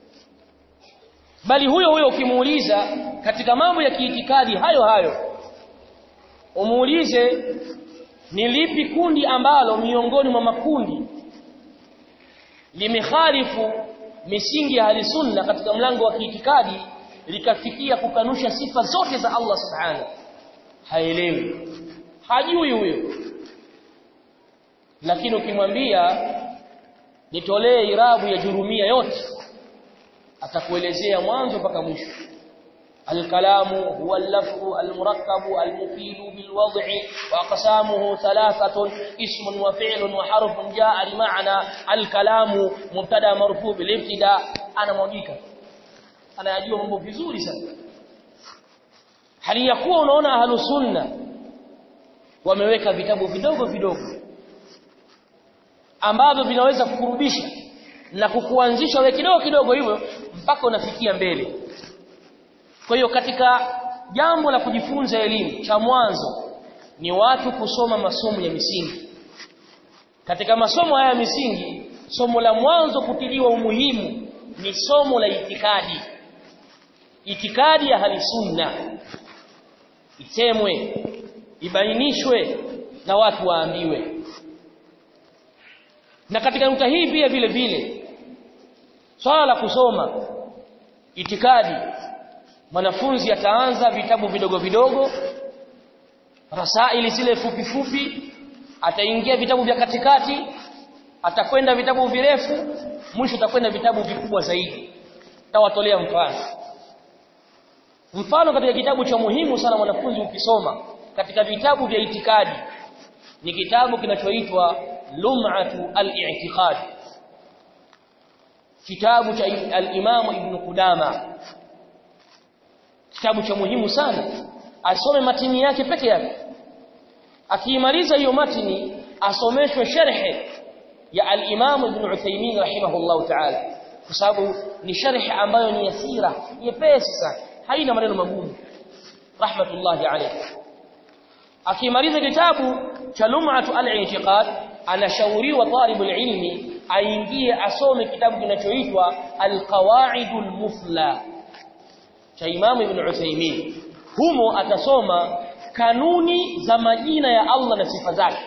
bali huyo huyo ukimuuliza katika mambo ya kiitikadi hayo hayo umuulize ni lipi kundi ambalo miongoni mwa makundi limekhalifu misingi ya sunna katika mlango wa kiitikadi likafikia kukanusha sifa zote za Allah subhanahu haelewi hajui huyo lakini ukimwambia nitolee irabu ya jurumia yote atakuelezea mwanzo mpaka mwisho الكلام هو اللفظ المركب المفيد بالوضع وأقسامه ثلاثة اسم وفعل وحرف جاء لمعنى الكلام مبتدا مرفوع بالابتداء أنا موجيك أنا أجيب mambo vizuri sana hali ya kuwa unaona ahlu sunna wameweka vitabu vidogo vidogo ambavyo vinaweza kukurudisha na kukuanzisha wewe kidogo kidogo hivyo mpaka unafikia mbele kwa hiyo katika jambo la kujifunza elimu cha mwanzo ni watu kusoma masomo ya misingi. Katika masomo haya ya misingi, somo la mwanzo kutiliwa umuhimu ni somo la itikadi. Itikadi ya hali sunna isemwe, ibainishwe na watu waambiwe. Na katika nukta hii pia vile vile swala la kusoma itikadi mwanafunzi ataanza vitabu vidogo vidogo rasaili zile fupi fupi ataingia vitabu vya katikati atakwenda vitabu virefu mwisho atakwenda vitabu vikubwa zaidi tawatolea mfano mfano katika kitabu cha muhimu sana mwanafunzi ukisoma katika vitabu vya itikadi ni kitabu kinachoitwa lum'atu al-i'tiqad kitabu cha al-Imam Ibn Qudama kitabu cha muhimu sana asome matini yake peke yake akiimaliza hiyo matini asomeshwe sharhe ya al-Imam Ibn Uthaymeen rahimahullah ta'ala kwa sababu ni sharhi ambayo ni yasira nyepesi sana haina maneno magumu rahmatullahi alayhi akimaliza kitabu cha lum'atu al-i'tiqad anashauriwa talibul ilmi aingie asome kitabu kinachoitwa al-qawaidul mufla cha Imam Ibn Uthaymeen humo atasoma kanuni za majina ya Allah na sifa zake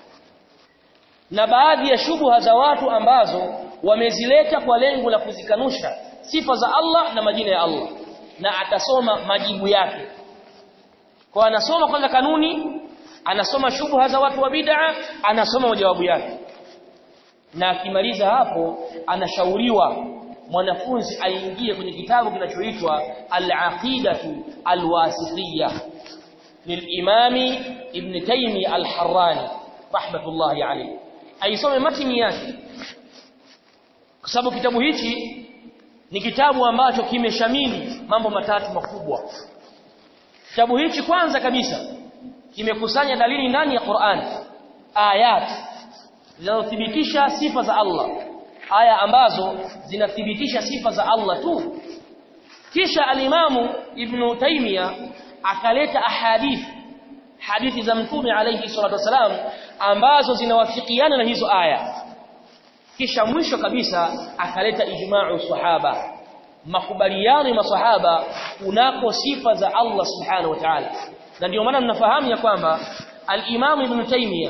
na baadhi ya shubuha za watu ambazo wamezileta kwa lengo la kuzikanusha sifa za Allah na majina ya Allah na atasoma majibu yake kwa anasoma kwanza kanuni anasoma shubuha za watu wa bid'a anasoma majawabu yake na akimaliza hapo anashauriwa mwanafunzi aingie kwenye kitabu kinachoitwa al-aqidatu al-wasitiyya lilimami ibn taymi al-harrani rahmatullahi alayhi aisome matini yake kwa sababu kitabu hichi ni kitabu ambacho kimeshamili mambo matatu makubwa kitabu hichi kwanza kabisa kimekusanya dalili ndani ya Qur'an ayat zinazothibitisha sifa za Allah aya ambazo zinathibitisha sifa za Allah tu kisha alimamu ibn Taymiya akaleta ahadith hadithi za mtume alayhi salatu wasalam ambazo zinawafikiana na hizo aya kisha mwisho kabisa akaleta ijma'u sahaba makubaliano ya masahaba kunako sifa za Allah subhanahu wa ta'ala na ndio maana mnafahamu ya kwamba al-Imam Ibn Taymiyyah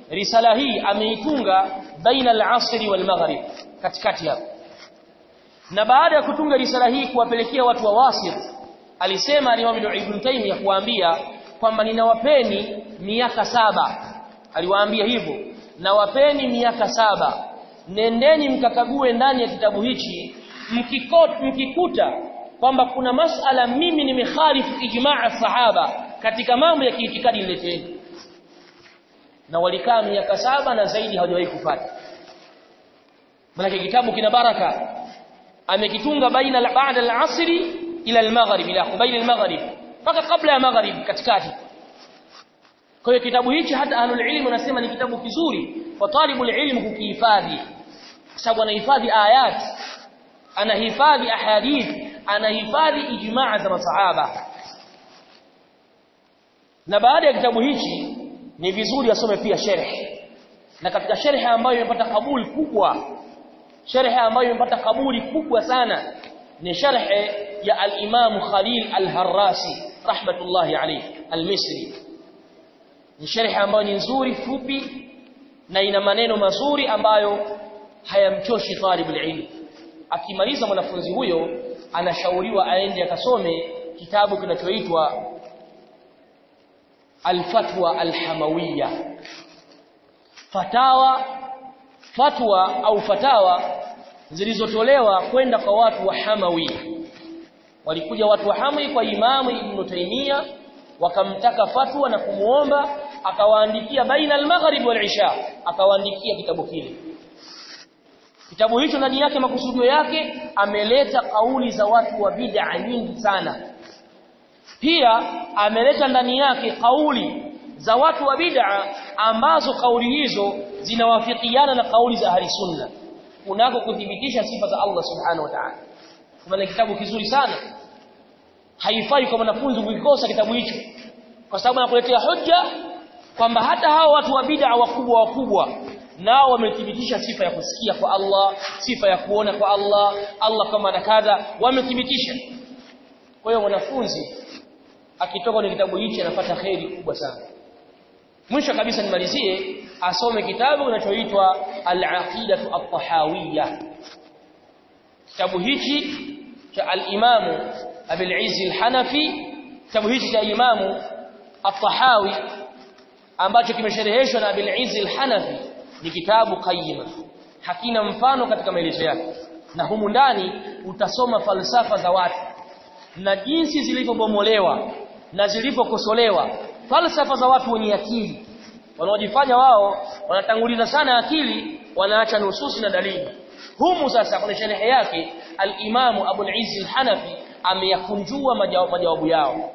risala hii ameitunga baina al-asri wal maghrib katikati hapo na baada ya kutunga risala hii kuwapelekea watu wa wasit alisema Imam Ibn Taymiyyah kuambia kwamba ninawapeni miaka saba aliwaambia hivyo nawapeni miaka saba nendeni mkakague ndani ya kitabu hichi mkikot, mkikuta kwamba kuna masala mimi nimekhalifu ijmaa sahaba katika mambo ya kiitikadi nileteni na walikaa miaka saba na zaidi hawajawahi kupata maana kitabu kina baraka amekitunga baina baada al-asri ila al-maghrib ila baina al-maghrib mpaka kabla ya maghrib katikati kwa hiyo kitabu hichi hata ahlul ilm wanasema ni kitabu kizuri kwa talibul ilm kukihifadhi kwa sababu anahifadhi ayat anahifadhi ahadith anahifadhi ijmaa za masahaba na baada ya kitabu hichi ni vizuri asome pia sharh na katika sharh ambayo imepata kabuli kubwa sharh ambayo imepata kabuli kubwa sana ni sharh ya al-Imam Khalil al-Harrasi rahmatullahi alayhi al-Misri ni sharh ambayo ni nzuri fupi na ina maneno mazuri ambayo hayamchoshi talibul ilm akimaliza mwanafunzi huyo anashauriwa aende akasome kitabu kinachoitwa Al-Fatwa Al-Hamawiyya fatawa fatwa au fatawa zilizotolewa kwenda kwa watu wa Hamawi walikuja watu wa Hamawi kwa Imamu Ibn Taymiyyah wakamtaka fatwa na kumuomba akawaandikia baina al-maghrib wal-isha akawaandikia kitabu kile kitabu hicho ndani yake makusudio yake ameleta kauli za watu wa bid'a nyingi sana pia ameleta ndani yake kauli za watu wa bid'a ambazo kauli hizo zinawafikiana na kauli za ahli sunna kunako kudhibitisha sifa za Allah subhanahu wa ta'ala kwa kitabu kizuri sana haifai kwa mwanafunzi kuikosa kitabu hicho kwa sababu anakuletea hoja kwamba hata hao watu wa bid'a wakubwa wakubwa nao wamethibitisha sifa ya kusikia kwa Allah sifa ya kuona kwa Allah Allah kama na kadha wamethibitisha kwa hiyo mwanafunzi akitoka kwenye kitabu hichi anapata kheri kubwa sana mwisho kabisa nimalizie asome kitabu kinachoitwa al-aqidatu at-tahawiyya kitabu hichi cha al-Imam Abil Izz al-Hanafi kitabu hichi cha Imamu at-Tahawi ambacho kimeshereheshwa na Abil Izz al-Hanafi ni kitabu qayyima hakina mfano katika maelezo yake na humu ndani utasoma falsafa za watu na jinsi zilivyobomolewa na zilivyokosolewa falsafa za watu wenye akili wanaojifanya wao wanatanguliza sana akili wanaacha nususi na dalili humu sasa kwenye sherehe yake al-Imamu Abu al-Izz al-Hanafi ameyakunjua majawabu yao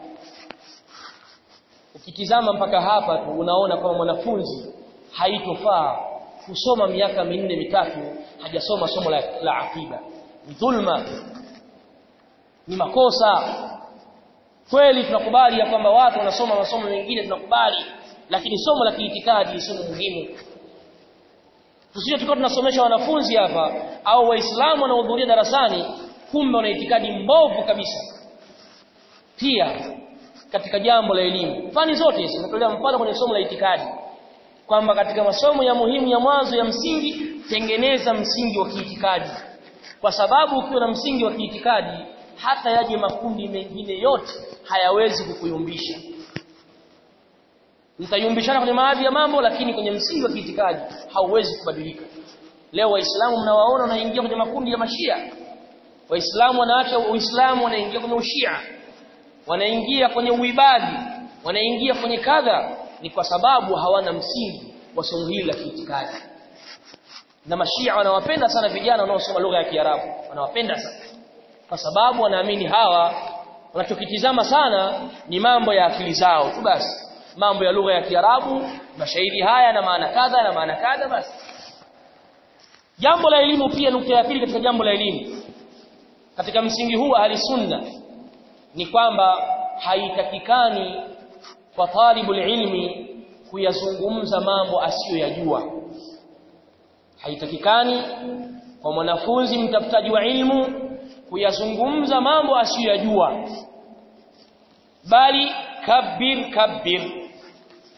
ukitizama mpaka hapa tu unaona kwamba mwanafunzi haitofaa kusoma miaka minne mitatu hajasoma somo la, la akida ni dhulma ni makosa kweli tunakubali ya kwamba watu wanasoma masomo mengine tunakubali lakini somo la kiitikadi ni somo muhimu tusije tukawa tunasomesha wanafunzi hapa au waislamu wanaohudhuria darasani kumbe wana itikadi mbovu kabisa pia katika jambo la elimu fani zote hizi natolea mfano kwenye somo la itikadi kwamba katika masomo ya muhimu ya mwanzo ya msingi tengeneza msingi wa kiitikadi kwa sababu ukiwa na msingi wa kiitikadi hata yaje makundi mengine yote hayawezi kukuyumbisha mtayumbishana kwenye baadhi ya mambo lakini kwenye msingi wa kiitikadi hauwezi kubadilika leo waislamu mnawaona wanaingia kwenye makundi ya mashia waislamu wanaacha uislamu wanaingia kwenye ushia wanaingia kwenye uibadi wanaingia kwenye kadha ni kwa sababu hawana msingi wa somo hili la kiitikadi na mashia wanawapenda sana vijana wanaosoma lugha ya Kiarabu wanawapenda sana kwa sababu wanaamini hawa wanachokitizama sana ni mambo ya akili zao tu basi mambo ya lugha ya Kiarabu mashairi haya na maana kadha na maana kadha basi jambo la elimu pia nukta ya pili katika jambo la elimu katika msingi huu ahli sunna ni kwamba haitakikani kwa talibul ilmi kuyazungumza mambo asiyoyajua haitakikani kwa mwanafunzi mtafutaji wa ilmu kuyazungumza mambo asiyoyajua bali kabir kabir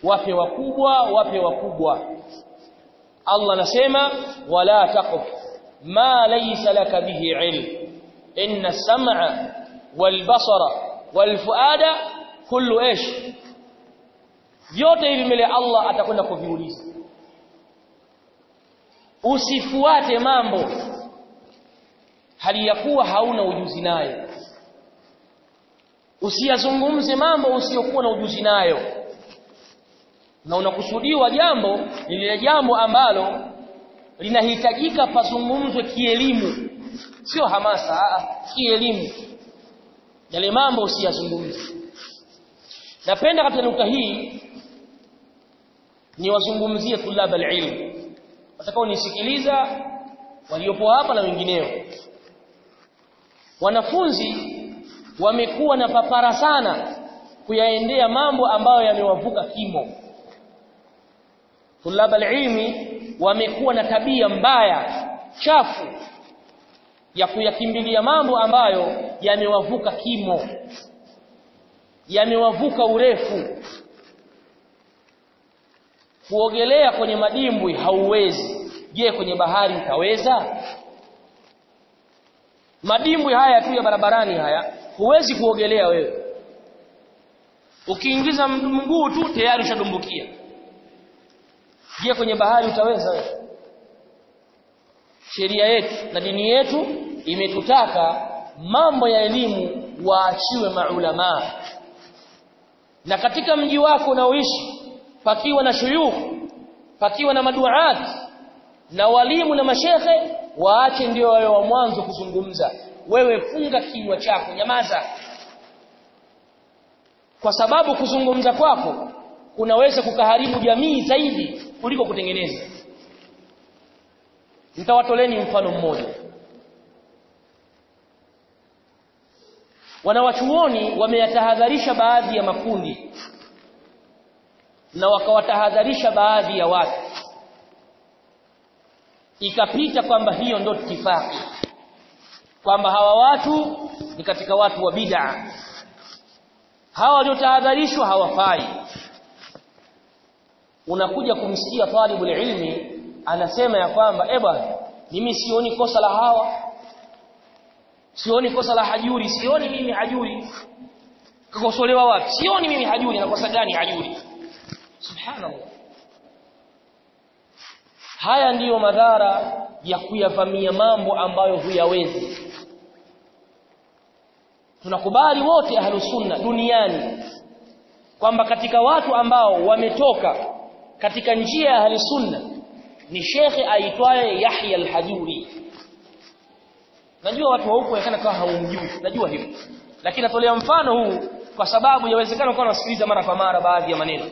wape wakubwa wape wakubwa Allah anasema wala taqf ma laysa laka bihi ilm inna as-sam'a wal basara wal fuada kullu ish vyote hivi mbele Allah atakwenda kuviuliza usifuate mambo hali ya kuwa hauna ujuzi nayo usiyazungumze mambo usiyokuwa na ujuzi nayo na unakusudiwa jambo ni lile jambo ambalo linahitajika pazungumzwe kielimu sio hamasa aa, kielimu yale mambo usiyazungumze napenda katika nukta hii ni wazungumzie tulab alilm watakao nisikiliza waliopo hapa na wengineo wanafunzi wamekuwa na papara sana kuyaendea mambo ambayo yamewavuka kimo tulab alilmi wamekuwa na tabia mbaya chafu ya kuyakimbilia mambo ambayo yamewavuka kimo yamewavuka urefu kuogelea kwenye madimbwi hauwezi je kwenye bahari utaweza madimbwi haya tu ya barabarani haya huwezi kuogelea wewe ukiingiza mguu tu tayari ushadumbukia je kwenye bahari utaweza wewe sheria yetu na dini yetu imetutaka mambo ya elimu waachiwe maulama na katika mji wako unaoishi pakiwa na shuyukh pakiwa na maduat na walimu na mashekhe waache ndio wao wa mwanzo kuzungumza wewe funga kinywa chako nyamaza kwa sababu kuzungumza kwako kunaweza kukaharibu jamii zaidi kuliko kutengeneza nitawatoleni mfano mmoja wanawachuoni wameyatahadharisha baadhi ya makundi na wakawatahadharisha baadhi ya watu ikapita kwamba hiyo ndio itifaki kwamba hawa watu ni katika watu wa bid'a hawa waliotahadharishwa hawafai unakuja kumsikia talibul ilmi anasema ya kwamba eh bwana mimi sioni kosa la hawa sioni kosa la hajuri sioni mimi hajuri kakosolewa wapi sioni mimi hajuri na kosa gani hajuri subhanallah haya ndiyo madhara ya kuyavamia mambo ambayo huyawezi tunakubali wote ahlusunna duniani kwamba katika watu ambao wametoka katika njia ya ahlusunna ni shekhe aitwaye Yahya al-Hajuri najua watu wa huko yakana kama hawamjui najua hivyo lakini natolea mfano huu kwa sababu yawezekana kwa nasikiliza mara kwa mara baadhi ya maneno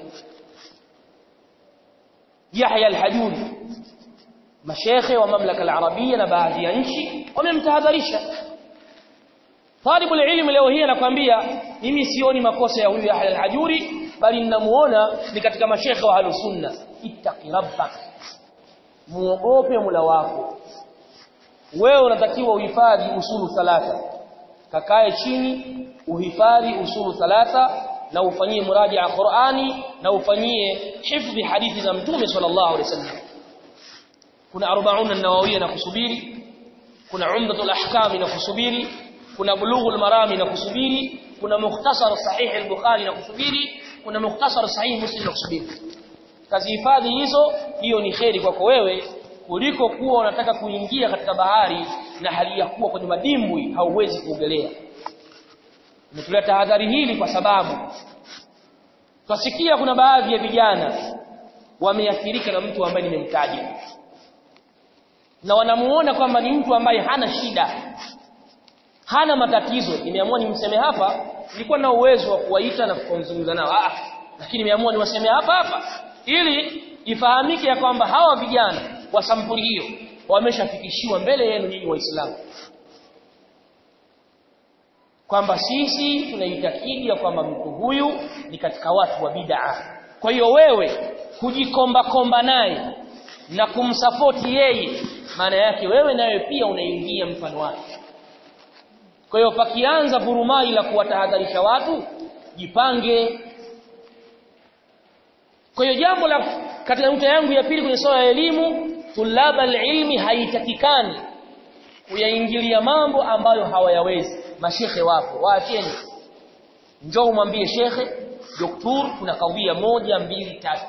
Yahya al-Hajuri mashekhe wa mamlaka al-arabia na baadhi ya nchi wamemtahadharisha Talibul ilmi leo hii anakuambia mimi sioni makosa ya huyu Yahya al-Hajuri bali ninamuona ni katika mashekhe wa Ahlus-Sunna ittaqi rabbak muogope Mola wako wewe unatakiwa uhifadhi usulu thalatha kakae chini uhifadhi usulu thalatha na ufanyie muraja'a Qur'ani na ufanyie hifdhi hadithi za Mtume sallallahu alaihi wasallam kuna 40 an-nawawiyya na kusubiri kuna umdatul ahkam na kusubiri kuna bulughul marami na kusubiri kuna mukhtasar sahih al-bukhari na kusubiri kuna mukhtasar sahih muslim na kusubiri kazi hifadhi hizo hiyo ni kheri kwako wewe kuliko kuwa unataka kuingia katika bahari na hali ya kuwa kwenye madimbwi hauwezi kuogelea nimetolea tahadhari hili kwa sababu twasikia kuna baadhi ya vijana wameathirika na mtu ambaye nimemtaja na wanamuona kwamba ni mtu ambaye hana shida hana matatizo nimeamua nimseme hapa nilikuwa na uwezo wa kuwaita na kuzungumza nao ah lakini nimeamua niwaseme hapa hapa ili ifahamike ya kwamba hawa vijana wa sampuli hiyo wameshafikishiwa mbele yenu nyinyi waislamu kwamba sisi tunaitakidi ya kwamba mtu huyu ni katika watu wa bid'a kwa hiyo wewe kujikomba komba naye na kumsapoti yeye maana yake wewe nawe pia unaingia mfano wake kwa hiyo pakianza vurumai la kuwatahadharisha watu jipange kwa hiyo jambo la katika nukta yangu ya pili kwenye swala la elimu tulaba ilmi haitakikani kuyaingilia mambo ambayo hawayawezi mashekhe wapo waacheni njoo umwambie shekhe doktor kuna kawia moja mbili tatu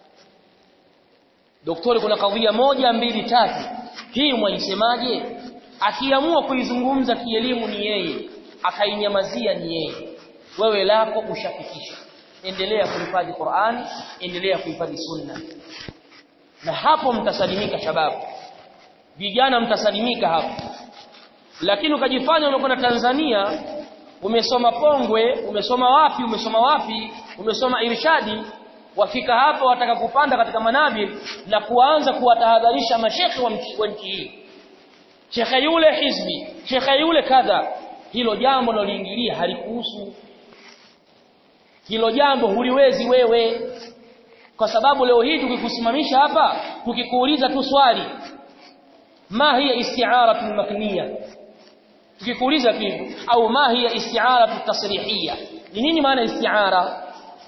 doktori kuna kawia moja mbili tatu hii mwaisemaje akiamua kuizungumza kielimu ni yeye akainyamazia ni yeye wewe lako ushafikisha endelea kuhifadhi Qur'ani endelea kuhifadhi sunna na hapo mtasalimika shababu vijana mtasalimika hapo lakini ukajifanya umekwenda Tanzania umesoma Pongwe umesoma wapi umesoma wapi umesoma irshadi wafika hapa wataka kupanda katika manabir na kuanza kuwatahadharisha mashekhe wa nchi hii shekhe yule hizbi shekhe yule kadha hilo jambo loliingilia halikuhusu hilo jambo huliwezi wewe kwa sababu leo hii tukikusimamisha hapa tukikuuliza tu swali ma hiya isti'aratu makniya tukikuuliza kitu au ma hiya isti'aratu tasrihiyya ni nini maana isti'ara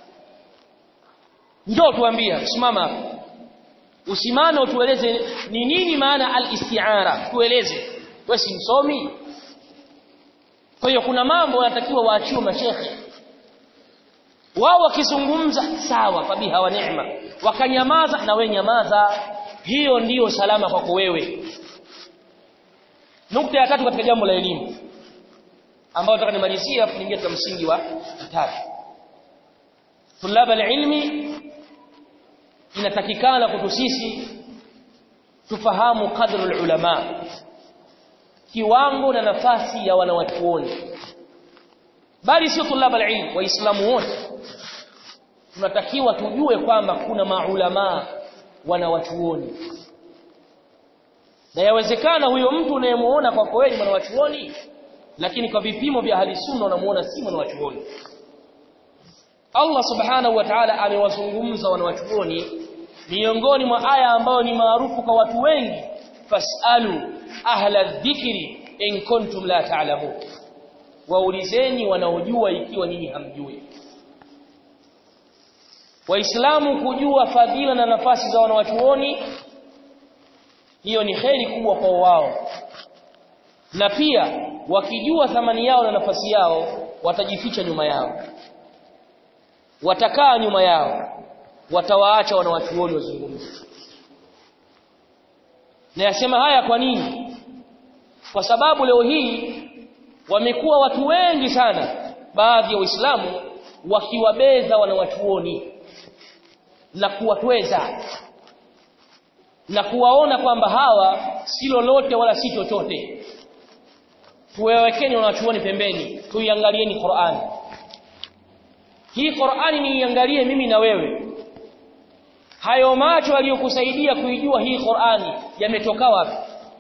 njoo tuambie simama hapa usimame utueleze ni nini maana al-isti'ara tueleze wewe si msomi kwa hiyo kuna mambo yanatakiwa waachiwe mashekhe wao wakizungumza sawa fabiha wa neema wakanyamaza na we nyamaza hiyo ndiyo salama kwako wewe nukta ya tatu katika jambo la elimu ambayo nataka nimalizie hapo niingie katika msingi wa tatu tulaba alilmi inatakikana kwetu sisi tufahamu qadru ulama kiwango na nafasi ya wanawachuoni bali sio tulaba alilm waislamu wote tunatakiwa tujue kwamba kuna maulama wanawachuoni na yawezekana huyo mtu unayemuona kwa kweli mwanawachuoni lakini kwa vipimo vya hali sunna unamuona si mwanawachuoni Allah subhanahu wa ta'ala amewazungumza wanawachuoni miongoni mwa aya ambayo ni maarufu kwa watu wengi fasalu ahla dhikri in kuntum la ta'lamun waulizeni wanaojua ikiwa nyinyi hamjui waislamu kujua fadhila na nafasi za wanawachuoni hiyo ni kheri kubwa kwa wao na pia wakijua thamani yao na nafasi yao watajificha nyuma yao watakaa nyuma yao watawaacha wanawachuoni wazungumze na yasema haya kwa nini kwa sababu leo hii wamekuwa watu wengi sana baadhi ya waislamu wakiwabeza wanawachuoni na kuwatweza na kuwaona kwamba hawa si lolote wala si chochote tuwawekeni wanawachuoni pembeni tuiangalieni Qur'ani hii Qur'ani niiangalie mimi na wewe hayo macho yaliyokusaidia kuijua hii Qur'ani yametoka wapi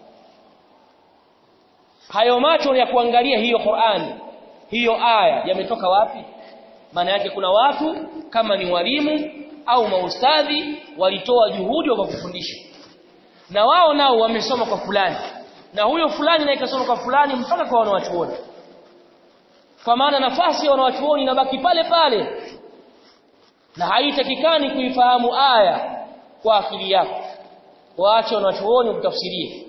hayo macho ya kuangalia hiyo Qur'ani hiyo aya yametoka wapi maana yake kuna watu kama ni walimu au maustadhi walitoa juhudi wa kufundisha na wao nao wamesoma kwa fulani na huyo fulani naye kasoma kwa fulani mpaka kwa wanawachuoni kwa maana nafasi ya wanawachuoni inabaki pale pale na haitakikani kuifahamu aya kwa akili yako waache wanawachuoni kutafsirie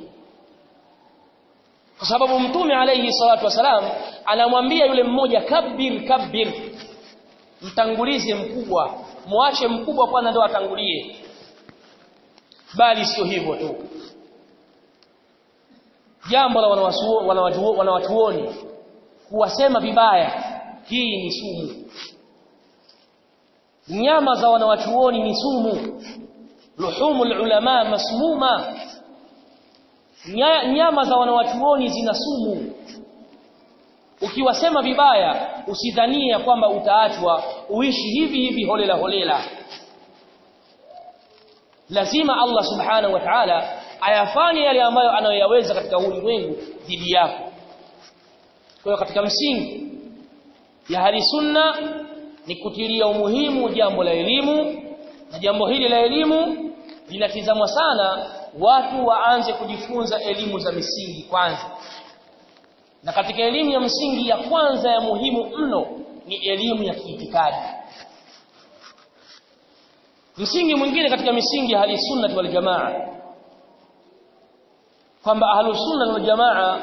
kwa sababu mtume alayhi salatu wasalam anamwambia yule mmoja kabir kabir mtangulize mkubwa muache mkubwa kwanza ndio atangulie bali sio hivyo tu jambo la wanawachuoni kuwasema vibaya hii ni sumu nyama za wanawachuoni ni sumu luhumul ulama masmuma nyama za wanawachuoni zina sumu ukiwasema vibaya usidhanie kwamba utaachwa uishi hivi hivi holela holela lazima Allah subhanahu wa ta'ala ayafanye yale ambayo anayoyaweza katika ulimwengu dhidi yako kwa hiyo katika msingi ya hali sunna ni kutilia umuhimu jambo la elimu na jambo hili la elimu linatizamwa sana watu waanze kujifunza elimu za misingi kwanza na katika elimu ya msingi ya kwanza ya muhimu mno ni elimu ya kiitikadi msingi mwingine katika misingi ya ahli sunna wal jamaa kwamba ahli sunna wal jamaa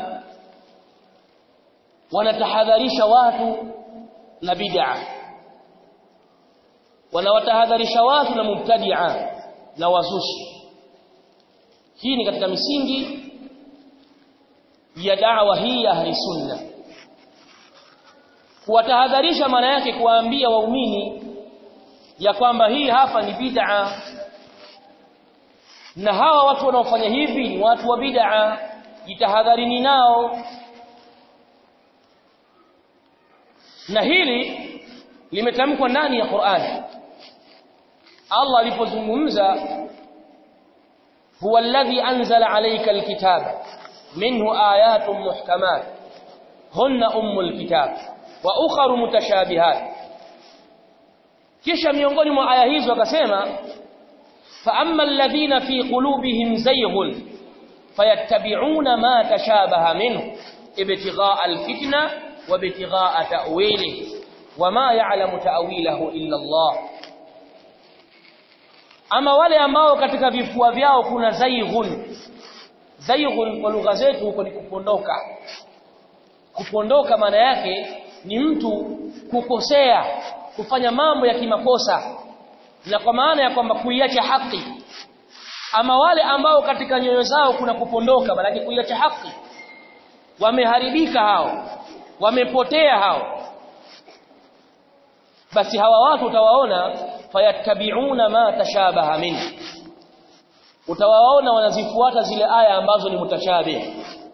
wanatahadharisha watu na bid'a wanawatahadharisha watu na mubtadi'a na wazushi hii ni katika misingi ya da'wa hii ya ahli sunna kuwatahadharisha maana yake kuwaambia waumini ya kwamba hii hapa ni bid'a na hawa watu wanaofanya hivi ni watu wa bid'a jitahadharini nao na hili limetamkwa ndani ya Qur'an Allah alipozungumza huwa alladhi anzala alayka alkitaba minhu ayatun muhkamat hunna ummul kitab wa ukharu mutashabihat kisha miongoni mwa aya hizo akasema fa amma alladhina fi qulubihim zayghun fayattabi'una ma tashabaha minhu ibtigha'a alfitna wa ibtigha'a ta'wilihi wama ya'lamu ta'wilahu illa Allah ama wale ambao katika vifua vyao kuna zayghun zayghun kwa lugha zetu huko ni kupondoka kupondoka maana yake ni mtu kukosea kufanya mambo ya kimakosa na kwa maana ya kwamba kuiacha haki ama wale ambao katika nyoyo zao kuna kupondoka maana kuiacha haki wameharibika hao wamepotea hao basi hawa watu utawaona fayattabi'una ma tashabaha min utawaona wanazifuata zile aya ambazo ni mutashabih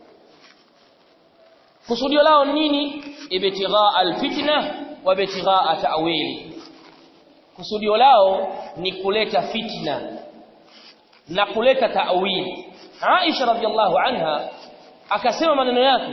kusudio lao nini ibtigha alfitna wa ibtigha ta'wili kusudio lao ni kuleta fitna na kuleta ta'wili Aisha radhiallahu anha akasema maneno yake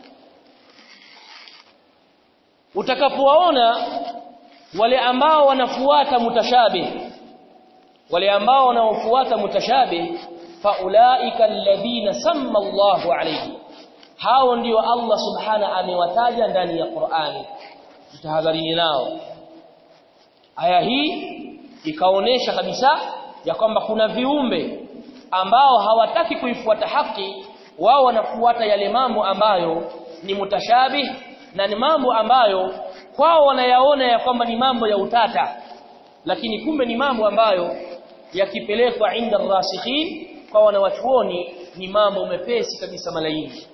utakapowaona wale ambao wanafuata mutashabih wale ambao wanaofuata mutashabih faulaika alladhina samma Allahu alayhi hao ndio Allah subhana amewataja ndani ya Qur'ani tutahadharini nao aya hii ikaonesha kabisa ya kwamba kuna viumbe ambao hawataki kuifuata haki wao wanafuata yale mambo ambayo ni mutashabih na ni mambo ambayo kwao wanayaona ya kwamba ni mambo ya utata lakini kumbe ni mambo ambayo yakipelekwa inda rasikhin kwa wanawachuoni ni mambo mepesi kabisa malaini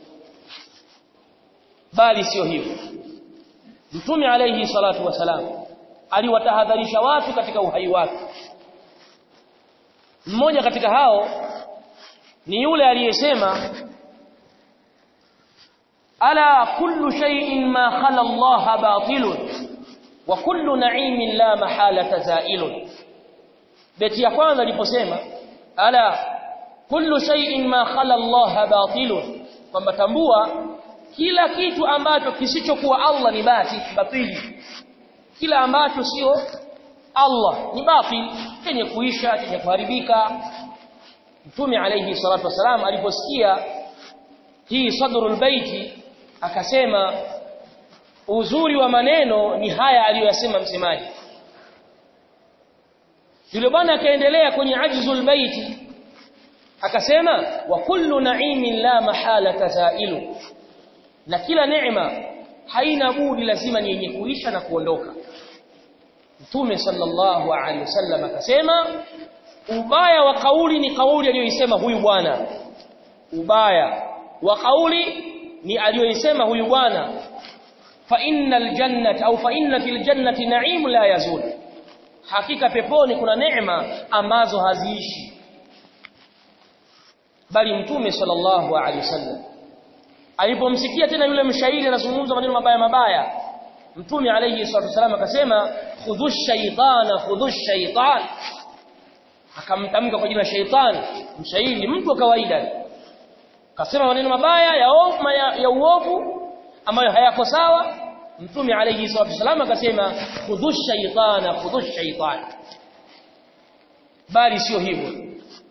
bali sio hivyo mtume alayhi salatu wasalam aliwatahadharisha watu katika uhai wake mmoja katika hao ni yule aliyesema ala kullu shay'in ma khala Allah batilun wa kullu na'imin la mahala zailun beti ya kwanza aliposema ala kullu shay'in ma khala Allah batilun kwamba tambua kila kitu ambacho kisichokuwa Allah ni bati batili kila ambacho sio Allah ni batil chenye kuisha chenye kuharibika Mtume alayhi salatu wasalam aliposikia hii sadrul baiti akasema uzuri wa maneno ni haya aliyosema msemaji yule bwana akaendelea kwenye ajzul baiti akasema wa kullu na'imin la mahala tazailu na kila neema haina budi lazima ni yenye kuisha na kuondoka Mtume sallallahu alaihi wasallam akasema ubaya wa kauli ni kauli aliyoisema huyu bwana ubaya wa kauli ni aliyoisema huyu bwana fa innal jannata au fa inna fil jannati na'im la yazul hakika peponi kuna neema ambazo haziishi bali mtume sallallahu alaihi wasallam alipomsikia tena yule mshairi anazungumza maneno mabaya mabaya mtume alayhi salatu wasallam akasema khudhush shaytana khudhush shaytan akamtamka kwa jina shaytan mshairi mtu wa kawaida akasema maneno mabaya ya ovu ya, ya uovu ambayo hayako sawa mtume alayhi salatu wasallam akasema khudhush shaytana khudhush shaytan bali sio hivyo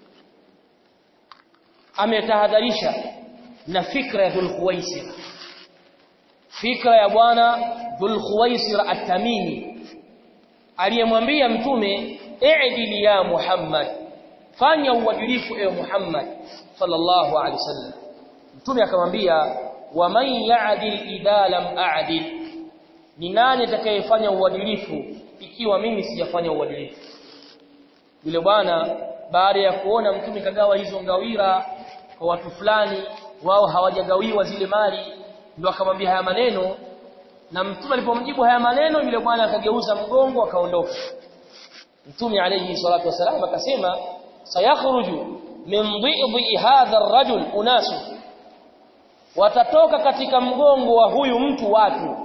ametahadharisha na fikra ya Dhulkhuwaisir fikra ya bwana Dhulkhuwaisir at-Tamimi aliyemwambia mtume i'dil ya Muhammad fanya uadilifu ewe Muhammad sallallahu alaihi wasallam mtume akamwambia wa man ya'dil idha lam a'dil ni nani atakayefanya uadilifu ikiwa mimi sijafanya uadilifu yule bwana baada ya kuona mtume kagawa hizo ngawira kwa watu fulani wao hawajagawiwa zile mali ndio akamwambia haya maneno na mtume alipomjibu haya maneno yule bwana akageuza mgongo akaondoka mtume alayhi salatu wasalam akasema sayakhruju min dhidhi hadha ar-rajul unasu watatoka katika mgongo wa huyu mtu watu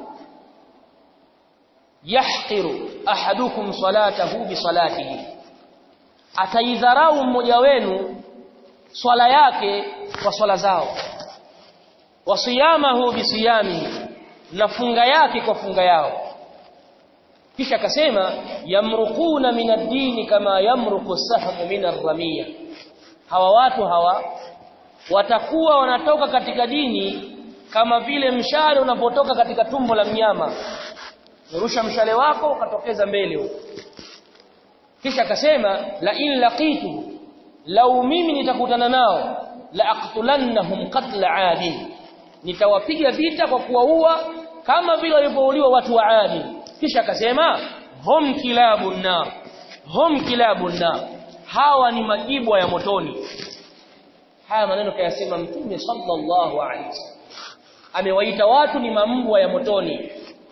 yahqiru ahadukum salatahu bi salatihi ataidharau mmoja wenu swala yake kwa swala zao wasiyamahu bisiyamihi na funga yake kwa funga yao kisha akasema yamruquna min ad-dini kama yamruqu sahmu min ar-ramiya hawa watu hawa watakuwa wanatoka katika dini kama vile mshale unapotoka katika tumbo la mnyama urusha mshale wako ukatokeza mbele huko kisha akasema la in laqitu lau mimi nitakutana nao la aqtulannahum qatla adin nitawapiga vita kwa kuwaua kama vile walivyouliwa watu wa Adi kisha akasema hum kilabun nar hum kilabun nar hawa ni majibwa ya motoni haya maneno kayasema mtume sallallahu alaihi wasallam amewaita watu ni mambwa ya motoni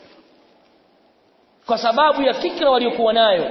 kwa sababu ya fikra waliokuwa nayo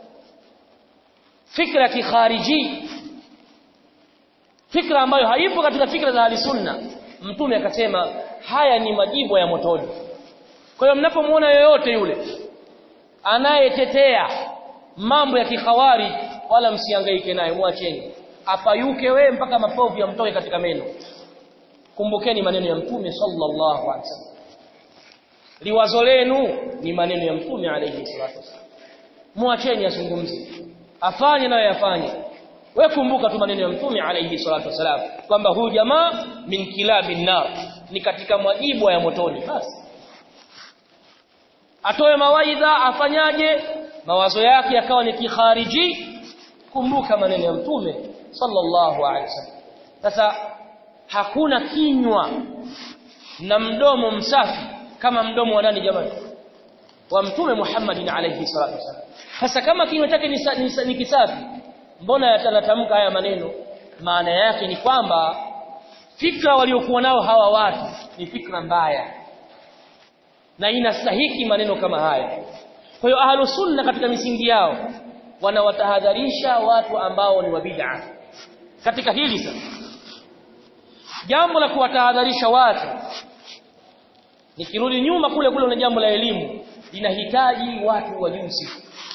fikra kikhariji fikra ambayo haipo katika fikra za ahli sunna mtume akasema haya ni majibu ya motoni kwa hiyo mnapomuona yoyote yule anayetetea mambo ya kikhawari wala msihangaike naye mwacheni apayuke we mpaka mapovu yamtoke katika meno kumbukeni maneno ya mtume sallallahu alaihi wasallam liwazo lenu ni maneno ya mtume alayhi salatu wasallam mwacheni azungumze afanye nayo yafanye we kumbuka tu maneno ya mtume alayhi salatu wasalam kwamba huyu jamaa min kilabin nar ni katika mwajibu ya motoni basi atoe mawaidha afanyaje mawazo yake yakawa ni kikhariji kumbuka maneno ya mtume sallallahu alaihi wasallam sasa hakuna kinywa na mdomo msafi kama mdomo wa nani jamani wa mtume Muhammad alayhi salatu wasallam sasa kama kinywa chake ni, ni, ni kisafi mbona yatanatamka haya maneno maana yake ni kwamba fikra waliokuwa nao hawa watu ni fikra mbaya na inastahiki maneno kama haya kwa hiyo ahlus sunna katika misingi yao wanawatahadharisha watu ambao ni wa bid'a katika hili sasa jambo la kuwatahadharisha watu nikirudi nyuma kule kule na jambo la elimu linahitaji watu wajuzi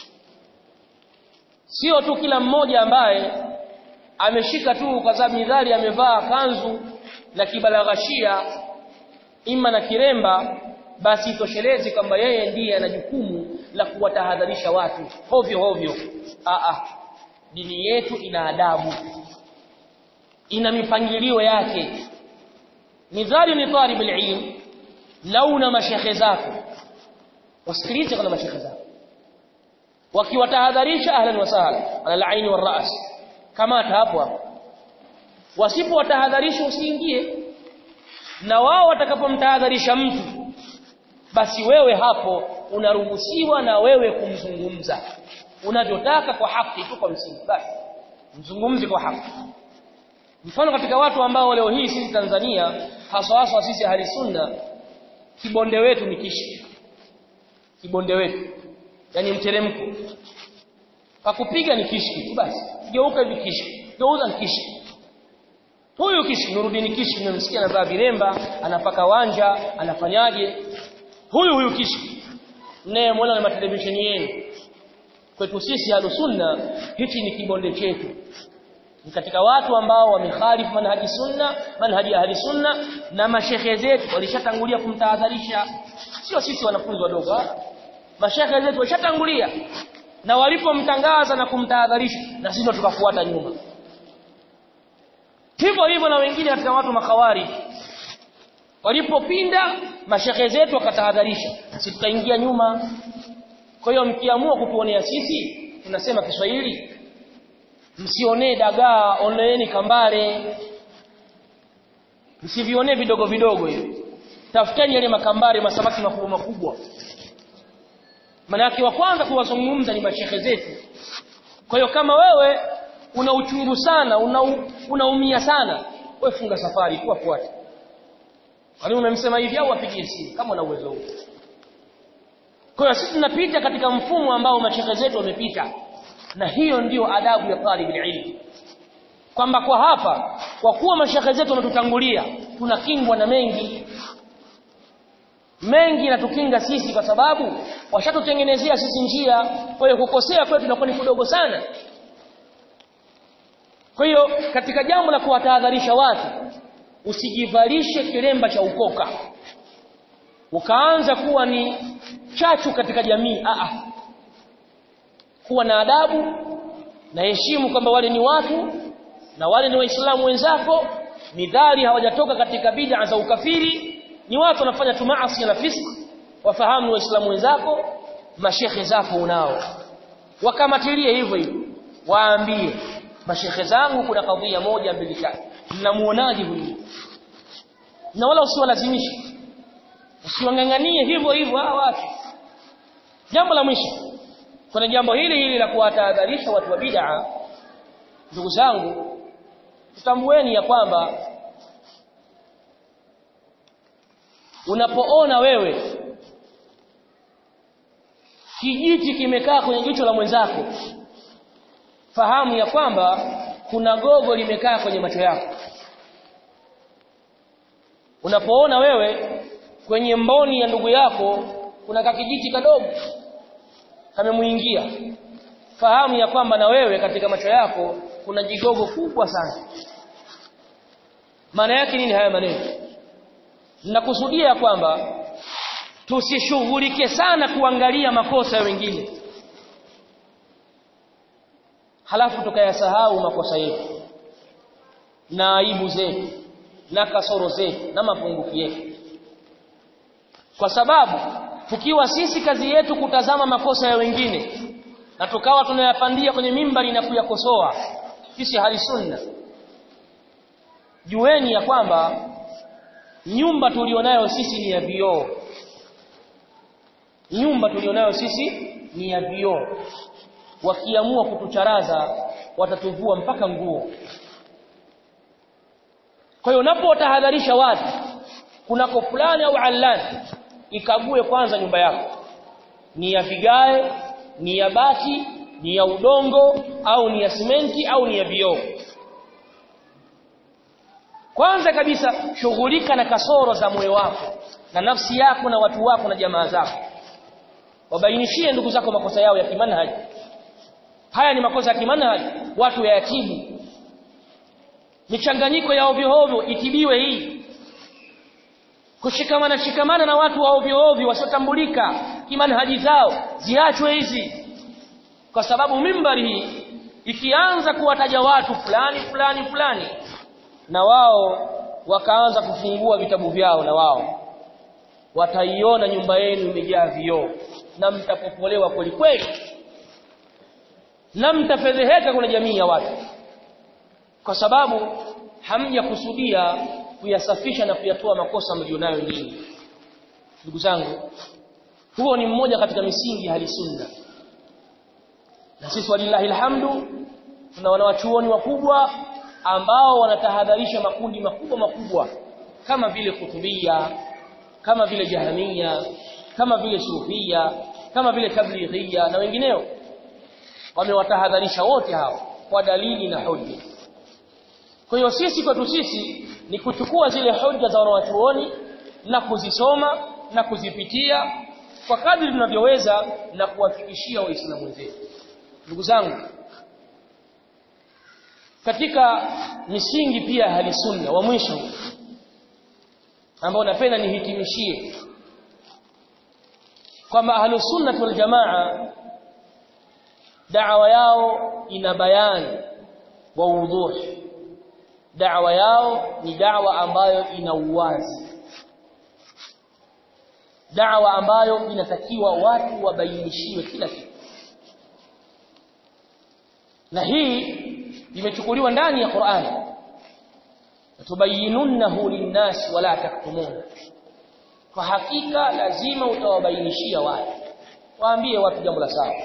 sio tu kila mmoja ambaye ameshika tu kwa sababu midhali amevaa kanzu na kibalaghashia ima na kiremba basi itoshelezi kwamba yeye ndiye ana jukumu la kuwatahadharisha watu hovyo hovyo a a dini yetu ina adabu ina mipangilio yake midhali ni talib ilm launa mashekhe zako wasikilize kuna mashekhe zako wakiwatahadharisha ahlan wa sahlan ala al-ain wal ra's kama hapo hapo wasipowatahadharisha usiingie na wao watakapomtahadharisha mtu basi wewe hapo unaruhusiwa na wewe kumzungumza unavyotaka kwa haki tu kwa msingi basi mzungumzi kwa haki mfano katika watu ambao leo hii sisi Tanzania haswa haswa sisi ahli sunna kibonde wetu ni kishi kibonde wetu yani mteremko pakupiga ni kishki basi geuka hivi kishki geuza kishi huyu kishi Nuruddin kishi nimemsikia anavaa viremba anapaka wanja anafanyaje huyu huyu kishi naye muona na matelevisheni yenu kwetu sisi alusunna hichi ni kibonde chetu ni katika watu ambao wamekhalifu manhaji sunna manhaji ahli sunna na mashehe zetu walishatangulia kumtahadharisha sio sisi wanafunzi wadogo mashehe zetu walishatangulia na walipomtangaza na kumtahadharisha na sisi tukafuata nyuma hivyo hivyo na wengine katika watu makawari walipopinda mashehe zetu wakatahadharisha sisi tukaingia nyuma kwa hiyo mkiamua kutuonea sisi tunasema Kiswahili msionee dagaa oneeni kambare msivionee vidogo vidogo hivi tafuteni yale makambare masamaki makubwa makubwa Manake wa kwanza kuwazungumza ni mashehe zetu. Kwa hiyo kama wewe una uchungu sana, una unaumia sana, wewe funga safari tu afuate. Kwani umemsema hivi au apigie simu kama una uwezo huo. Kwa hiyo sisi tunapita katika mfumo ambao mashehe zetu wamepita. Na hiyo ndiyo adabu ya talib ilm. Kwamba kwa hapa kwa kuwa mashehe zetu wametutangulia tunakingwa na mengi mengi natukinga sisi kwa sababu washatutengenezea sisi njia kwa hiyo kukosea kwetu inakuwa ni kidogo sana kwa hiyo katika jambo la kuwatahadharisha watu usijivalishe kilemba cha ukoka ukaanza kuwa ni chachu katika jamii a a kuwa na adabu na heshimu kwamba wale ni watu na wale ni waislamu wenzako ni dhari hawajatoka katika bid'a za ukafiri ni watu wanafanya tu maasi na fisk wafahamu waislamu wenzako mashekhe zako unao wakamatilie hivyo hivyo waambie mashekhe zangu kuna kadhia moja mbili tatu mnamuonaje huyu na wala usiwalazimishe usiwanganganie hivyo hivyo hawa watu jambo la mwisho kuna jambo hili hili la kuwatahadharisha watu wa bid'a ndugu zangu tutambueni ya kwamba unapoona wewe kijiti kimekaa kwenye jicho la mwenzako fahamu ya kwamba kuna gogo limekaa kwenye macho yako unapoona wewe kwenye mboni ya ndugu yako kuna kakijiti kadogo kamemuingia fahamu ya kwamba na wewe katika macho yako kuna jigogo kubwa sana maana yake nini haya maneno nakusudia kwamba tusishughulike sana kuangalia makosa ya wengine halafu tukayasahau makosa yetu na aibu zetu na kasoro zetu na mapungufu yetu kwa sababu tukiwa sisi kazi yetu kutazama makosa ya wengine na tukawa tunayapandia kwenye mimbari na kuyakosoa sisi hali sunna jueni ya kwamba nyumba tulionayo sisi ni ya vioo nyumba tulionayo sisi ni ya vioo wakiamua kutucharaza watatuvua mpaka nguo kwa hiyo unapotahadharisha watu kunako fulani au allani ikague kwanza nyumba yako ni ya vigae ni ya bati ni ya udongo au ni ya simenti au ni ya vioo kwanza kabisa shughulika na kasoro za moyo wako na nafsi yako na watu wako na jamaa zako wabainishie ndugu zako makosa yao ya kimanhaji haya ni makosa ya kimanhaji watu yayatibu michanganyiko ya ovyo ovyo itibiwe hii kushikamana shikamana na watu wa ovyo ovyo wasiotambulika kimanhaji zao ziachwe hizi kwa sababu mimbari hii ikianza kuwataja watu fulani fulani fulani na wao wakaanza kufungua vitabu vyao na wao wataiona nyumba yenu imejaa vioo na mtapopolewa kweli kweli na mtafedheheka kwenye jamii ya watu kwa sababu hamjakusudia kuyasafisha na kuyatoa makosa mlionayo nyinyi ndugu zangu huo ni mmoja katika misingi ya sunna na sisi walillahi alhamdu tuna wanawachuoni wakubwa ambao wanatahadharisha makundi makubwa makubwa kama vile kutubia kama vile jahamia kama vile sufia kama vile tablighia na wengineo wamewatahadharisha wote hao kwa dalili na hoja kwa hiyo sisi kwetu sisi ni kuchukua zile hoja za wanawachuoni na kuzisoma na kuzipitia kwa kadri tunavyoweza na kuwafikishia waislamu wenzetu ndugu zangu katika misingi pia hali sunna wa mwisho ambao napenda nihitimishie kwamba ahlu sunna wal jamaa da'wa yao ina bayani wa udhuhi da'wa yao ni da'wa ambayo ina uwazi da'wa ambayo inatakiwa watu wabainishiwe kila kitu na hii imechukuliwa ndani ya Qur'ani tubayinunnahu linnas wala taktumuna kwa hakika lazima utawabainishia watu waambie watu jambo la sawa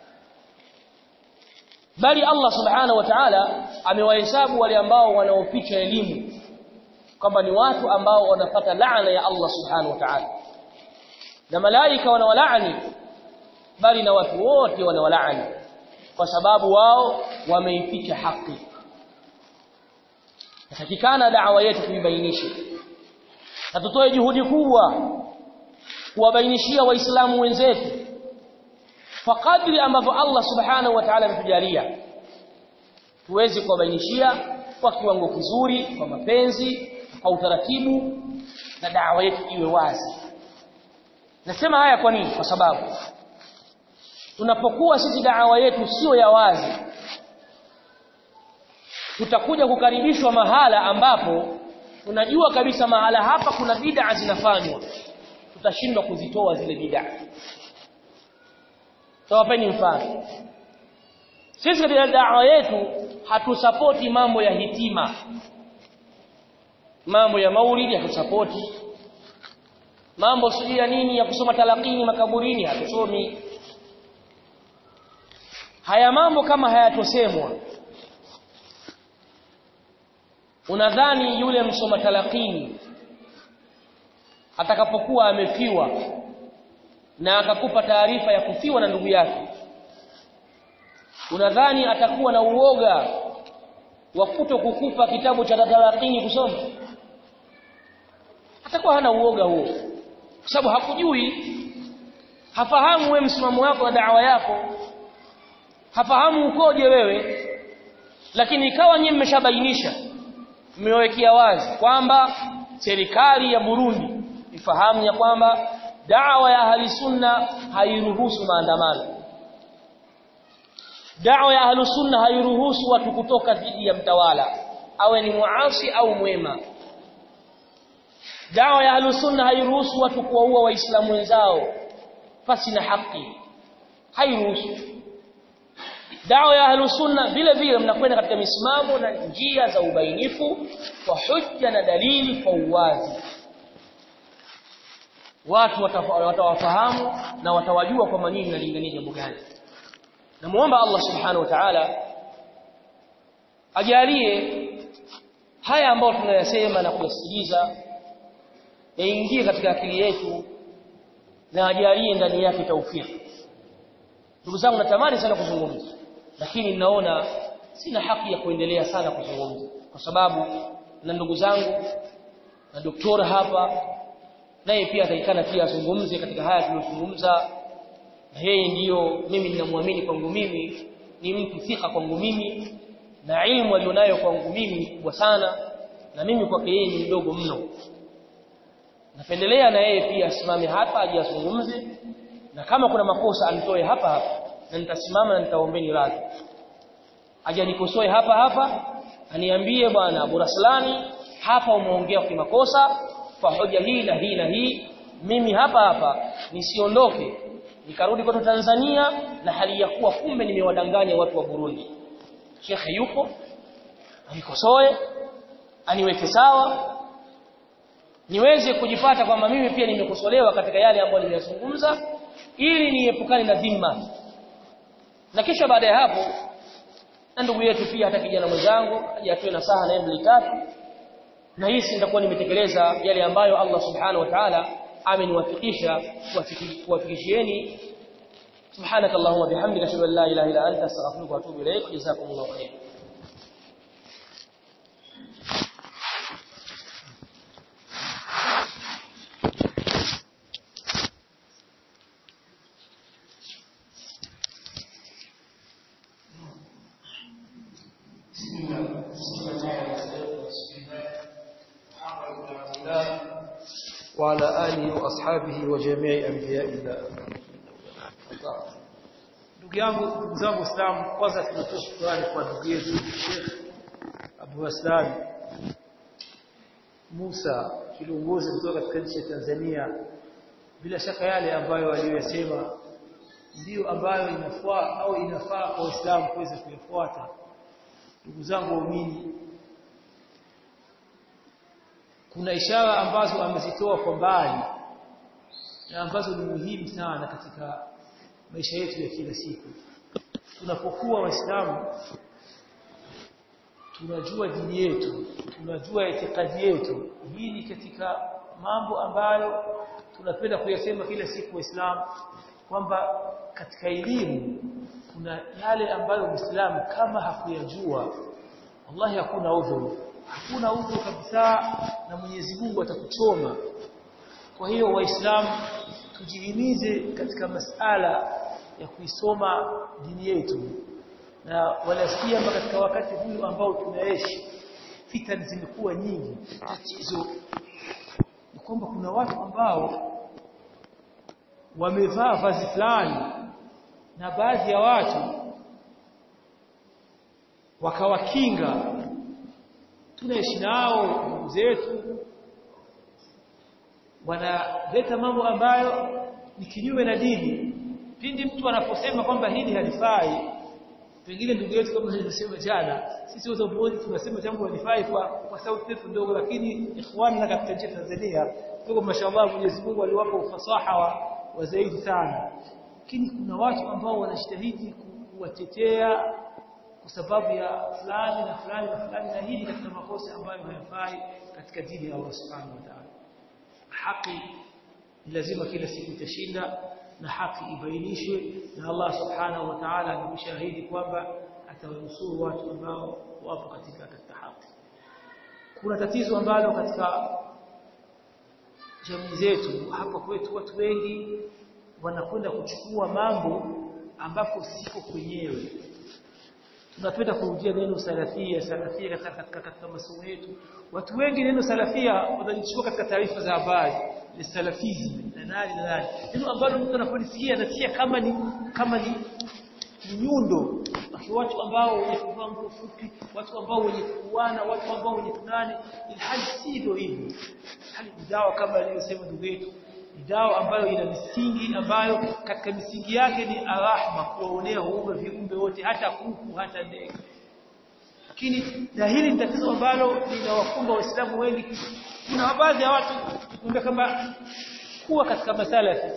bali Allah subhanahu wa ta'ala amewahesabu wale ambao wanaoficha elimu kwamba ni watu ambao wanapata laana ya Allah subhanahu wa ta'ala na malaika wanawalaani bali na watu wote wanawalaani kwa sababu wao wameificha haki Natakikana da'wa yetu tuibainishe. Na tutoe juhudi kubwa kuwabainishia waislamu wenzetu kwa kadri ambavyo Allah subhanahu wa ta'ala ametujalia tuweze kuwabainishia kwa kiwango kizuri kwa mapenzi kwa utaratibu na da'wa yetu iwe wazi nasema haya kwa nini kwa sababu tunapokuwa sisi da'wa yetu sio ya wazi tutakuja kukaribishwa mahala ambapo tunajua kabisa mahala hapa kuna bid'a zinafanywa tutashindwa kuzitoa zile bid'a tawapeni mfano sisi katika da'wa yetu hatusapoti mambo ya hitima mambo ya maulidi hatusapoti mambo sijui ya nini ya kusoma talakini makaburini hatusomi haya mambo kama hayatosemwa unadhani yule msoma talakini atakapokuwa amefiwa na akakupa taarifa ya kufiwa na ndugu yake unadhani atakuwa na uoga wa kuto kukupa kitabu cha talakini kusoma atakuwa hana uoga huo kwa sababu hakujui hafahamu wewe msimamo wako na da'wa yako hafahamu ukoje wewe lakini ikawa nyinyi mmeshabainisha mmewekea wazi kwamba serikali ya Burundi ifahamu ya kwamba da'wa ya ahli sunna hairuhusu maandamano da'wa ya ahli sunna hairuhusu watu kutoka dhidi ya mtawala awe ni muasi au mwema da'wa ya ahli sunna hairuhusu watu kuwaua waislamu wenzao pasi na haki hairuhusu dawa ya ahlus sunna vile vile mnakwenda katika misimamo na njia za ubainifu kwa hujja na dalili kwa uwazi watu watawafahamu na watawajua kwamba nyinyi mnalingania jambo gani namuomba Allah subhanahu wa ta'ala ajalie haya ambayo tunayasema na kuyasikiliza yaingie katika akili yetu na ajalie ndani yake taufiki ndugu zangu natamani sana kuzungumza lakini ninaona sina haki ya kuendelea sana kuzungumza kwa sababu na ndugu zangu na doktora hapa naye pia ataikana pia azungumze katika haya tuliyozungumza na yeye ndiyo mimi ninamwamini kwangu mimi ni mtu thika kwangu mimi na ilmu alionayo kwangu mimi ni kubwa sana na mimi kwake yeye ni mdogo mno napendelea na yeye pia asimame hapa aje azungumze na kama kuna makosa anitoe hapa hapa na nitasimama na nitaombeni radhi aje nikosoe hapa hapa aniambie bwana Abu Raslani hapa umeongea kwa makosa kwa hoja hii na hii na hii mimi hapa hapa nisiondoke nikarudi kwetu Tanzania na hali ya kuwa kumbe nimewadanganya watu wa Burundi shekhe yupo anikosoe aniweke sawa niweze kujipata kwamba mimi pia nimekosolewa katika yale ambayo nimeyazungumza ili niepukane na dhima na kisha baada ya hapo na ndugu yetu pia hata kijana mwenzangu aje atoe nasaha na mbili tatu na hisi nitakuwa nimetekeleza yale ambayo Allah subhanahu wa ta'ala ameniwafikisha kuwafikishieni سبحانك اللهم وبحمدك اشهد ان لا اله الا انت استغفرك واتوب اليك جزاكم الله خيرا وعلى آله وأصحابه وجميع أنبياء الله ndugu yangu ndugu zangu Waislamu kwanza tunatoa shukrani kwa ndugu yetu Sheikh Abu Aslan Musa kiongozi kutoka katika nchi ya Tanzania bila shaka yale ambayo waliyosema ndiyo ambayo inafaa au inafaa kwa Uislamu kuweza kuyafuata ndugu zangu waumini kuna ishara ambazo amezitoa kwa mbali na ambazo ni muhimu sana katika maisha yetu ya kila siku tunapokuwa waislamu tunajua dini yetu tunajua itikadi yetu hii ni katika mambo ambayo tunapenda kuyasema kila siku waislamu kwamba katika elimu kuna yale ambayo muislamu kama hakuyajua wallahi hakuna udhuru hakuna udhuru kabisa na Mwenyezi Mungu atakuchoma kwa hiyo waislamu tujihimize katika masala ya kuisoma dini yetu na walasikia katika wakati huu ambao tunaishi fitani zimekuwa nyingi tatizo ni kwamba kuna watu ambao wamevaa vazi fulani na baadhi ya watu wakawakinga tunaishi nao ndugu zetu wanaleta mambo ambayo ni kinyume na dini pindi mtu anaposema kwamba hili halifai pengine ndugu yetu kama nilivyosema jana sisi wote pamoja tunasema jambo halifai kwa kwa sauti yetu ndogo lakini ikhwanna katika nchi ya Tanzania tuko mashallah Mwenyezi Mungu aliwapa ufasaha wa, wa zaidi sana lakini kuna watu ambao wanajitahidi kuwatetea kwa sababu ya fulani na fulani na fulani na hili katika makosa ambayo hayafai katika dini ya Allah Subhanahu wa Ta'ala haki lazima kila siku itashinda na haki ibainishwe na Allah Subhanahu wa Ta'ala ameshahidi kwamba atawanusuru watu ambao wapo katika katika haki kuna tatizo ambalo katika jamii zetu hapa kwetu watu wengi wanakwenda kuchukua mambo ambapo siko kwenyewe tunapenda kurudia neno salafia salafia katika, katika, katika masomo yetu watu wengi neno salafia wanalichukua katika taarifa za habari ni salafism na nani na nani neno ambalo mtu anapolisikia anatia kama ni kama ni, ni nyundo watu ambao wenye kuvaa nguo fupi watu ambao wenye kuana watu ambao wenye tunani ilhali sivyo hivyo hali dawa kama aliyosema ndugu yetu ni dawa ambayo ina misingi ambayo katika misingi yake ni arahma kuwaonea huruma viumbe wote hata kuku hata ndege lakini na hili ni tatizo ambalo linawakumba waislamu wengi kuna baadhi ya watu kumbe kama kuwa katika masala ya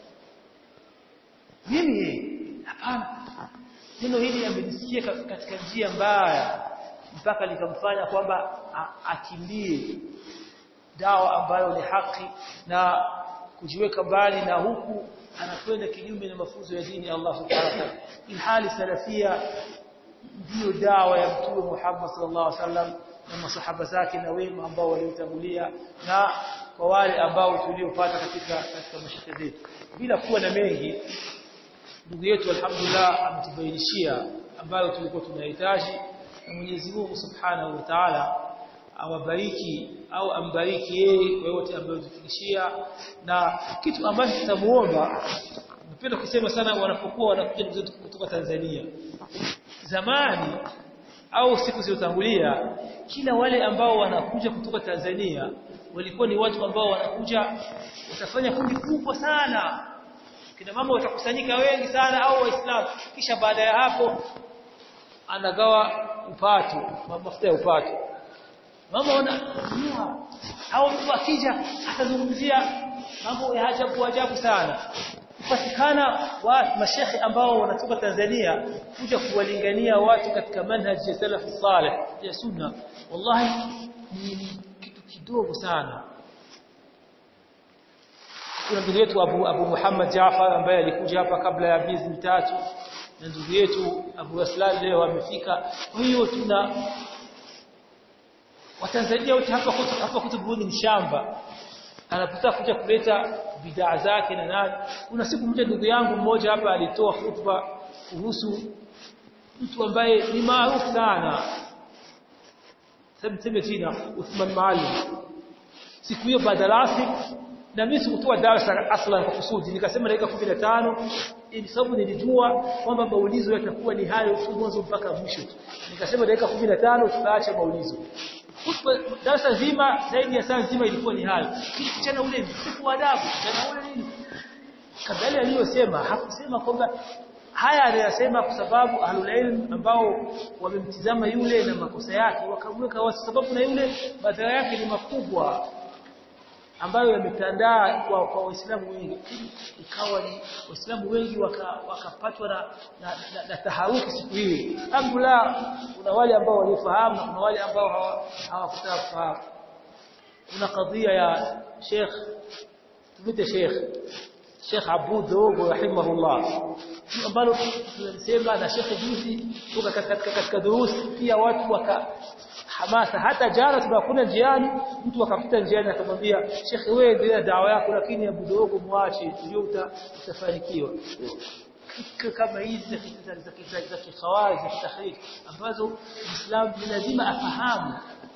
mimi hapana neno hili amelisikia katika njia mbaya mpaka likamfanya kwamba akimbie dawa ambayo ni haki na kujiweka mbali na huku anakwenda kinyume na mafunzo ya dini ya Allah subhanahu wa ta'ala ilhali salafia ndiyo dawa ya mtume Muhammad sallallahu alaihi wasallam na masahaba zake na wema ambao walimtangulia na kwa wale ambao tuliopata katika katika mashaka zetu bila kuwa na mengi ndugu yetu alhamdulillah ametubainishia ambayo tulikuwa tunahitaji na Mwenyezi Mungu Subhanahu wa Ta'ala awabariki au ambariki yeye kwa yote ambayo tufikishia na kitu ambacho tutamuomba napenda kusema sana wanapokuwa wanakuja ndugu kutoka Tanzania zamani au siku zilizotangulia kila wale ambao wanakuja kutoka Tanzania walikuwa ni watu ambao wanakuja watafanya kundi kubwa sana kina mama watakusanyika wengi sana au waislamu kisha baada ya hapo anagawa upato mafuta ya upato mama wana au mtu akija atazungumzia mambo ya ajabu ajabu sana kupatikana wa mashekhi ambao wanatoka Tanzania kuja kuwalingania watu katika manhaji ya salaf salih ya sunna wallahi ni kitu kidogo sana kuna ndugu yetu Abu, Abu Muhammad Jaafar ambaye alikuja hapa kabla ya miezi mitatu na ndugu yetu Abu Aslan leo amefika kwa hiyo tuna Watanzania wote hapa kutu, hapa kutubuoni ni shamba anapotaka kuja kuleta bidhaa zake na nani kuna siku moja ndugu yangu mmoja hapa alitoa hutuba kuhusu mtu ambaye ni maarufu sana sema jina Uthman Maalim siku hiyo baada na mimi sikutoa darasa aslan kwa kusudi nikasema dakika 15 ili sababu nilijua kwamba maulizo yatakuwa ni hayo tu mwanzo mpaka mwisho nikasema dakika 15 tutaacha maulizo darasa zima zaidi ya saa nzima ilikuwa ni hayo kichana ule msifu wa adabu na ule nini kabla aliyosema hakusema kwamba haya aliyosema kwa sababu ahlul ilm ambao wamemtizama yule na makosa yake wakamweka kwa sababu na yule madhara yake ni makubwa ambayo yametandaa kwa kwa waislamu wengi ikawa ni waislamu wengi wakapatwa waka na, na, na, na taharuki siku hii alhamdulillah kuna wale ambao walifahamu na kuna wale ambao hawakutaka kufahamu kuna kadhia ya Sheikh tumite Sheikh Sheikh Abud Dogo rahimahullah ambalo tunasema na Sheikh juzi kutoka katika katika durusi pia watu waka hamasa hata jana tunakuna njiani mtu akapita njiani akamwambia Sheikh wewe endelea dawa yako lakini Abu Dogo muache ndio utafanikiwa kama hizi za za za kikhawarij za tahrij ambazo Muislamu lazima afahamu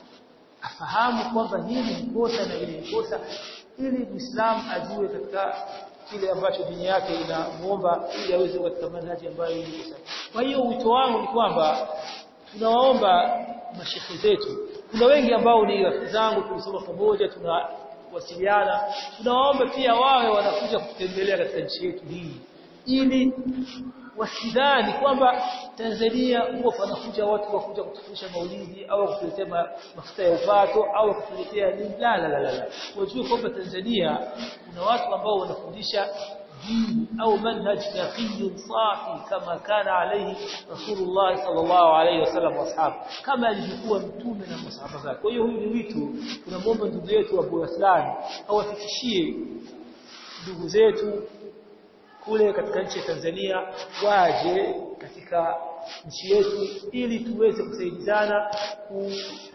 afahamu kwamba hili ni kosa na hili ni kosa ili Muislamu ajue katika kile ambacho dini yake inamuomba ili aweze katika manhaji ambayo ni sahihi. Kwa hiyo wito wangu ni kwamba tunawaomba mashekhe zetu. Kuna wengi ambao ni rafiki zangu tulisoma pamoja tunawasiliana. Tunawaomba pia wawe wanakuja kutembelea katika nchi yetu hii ili wasidhani kwamba Tanzania huwa panakuja watu wakuja kutufundisha maulidi au kutuletea mafuta ya upato au kutuletea nini la la la la wajue kwamba Tanzania kuna watu ambao wanafundisha dini au manhaj naqiyyun safi kama kana alayhi Rasulullah sallallahu alayhi wasallam washabu kama alivyokuwa mtume na masahaba zake kwa hiyo huyu ni wito tunamwomba ndugu yetu Abu Aslan awafikishie ndugu zetu kule katika nchi ya Tanzania waje katika nchi yetu ili tuweze kusaidizana ku,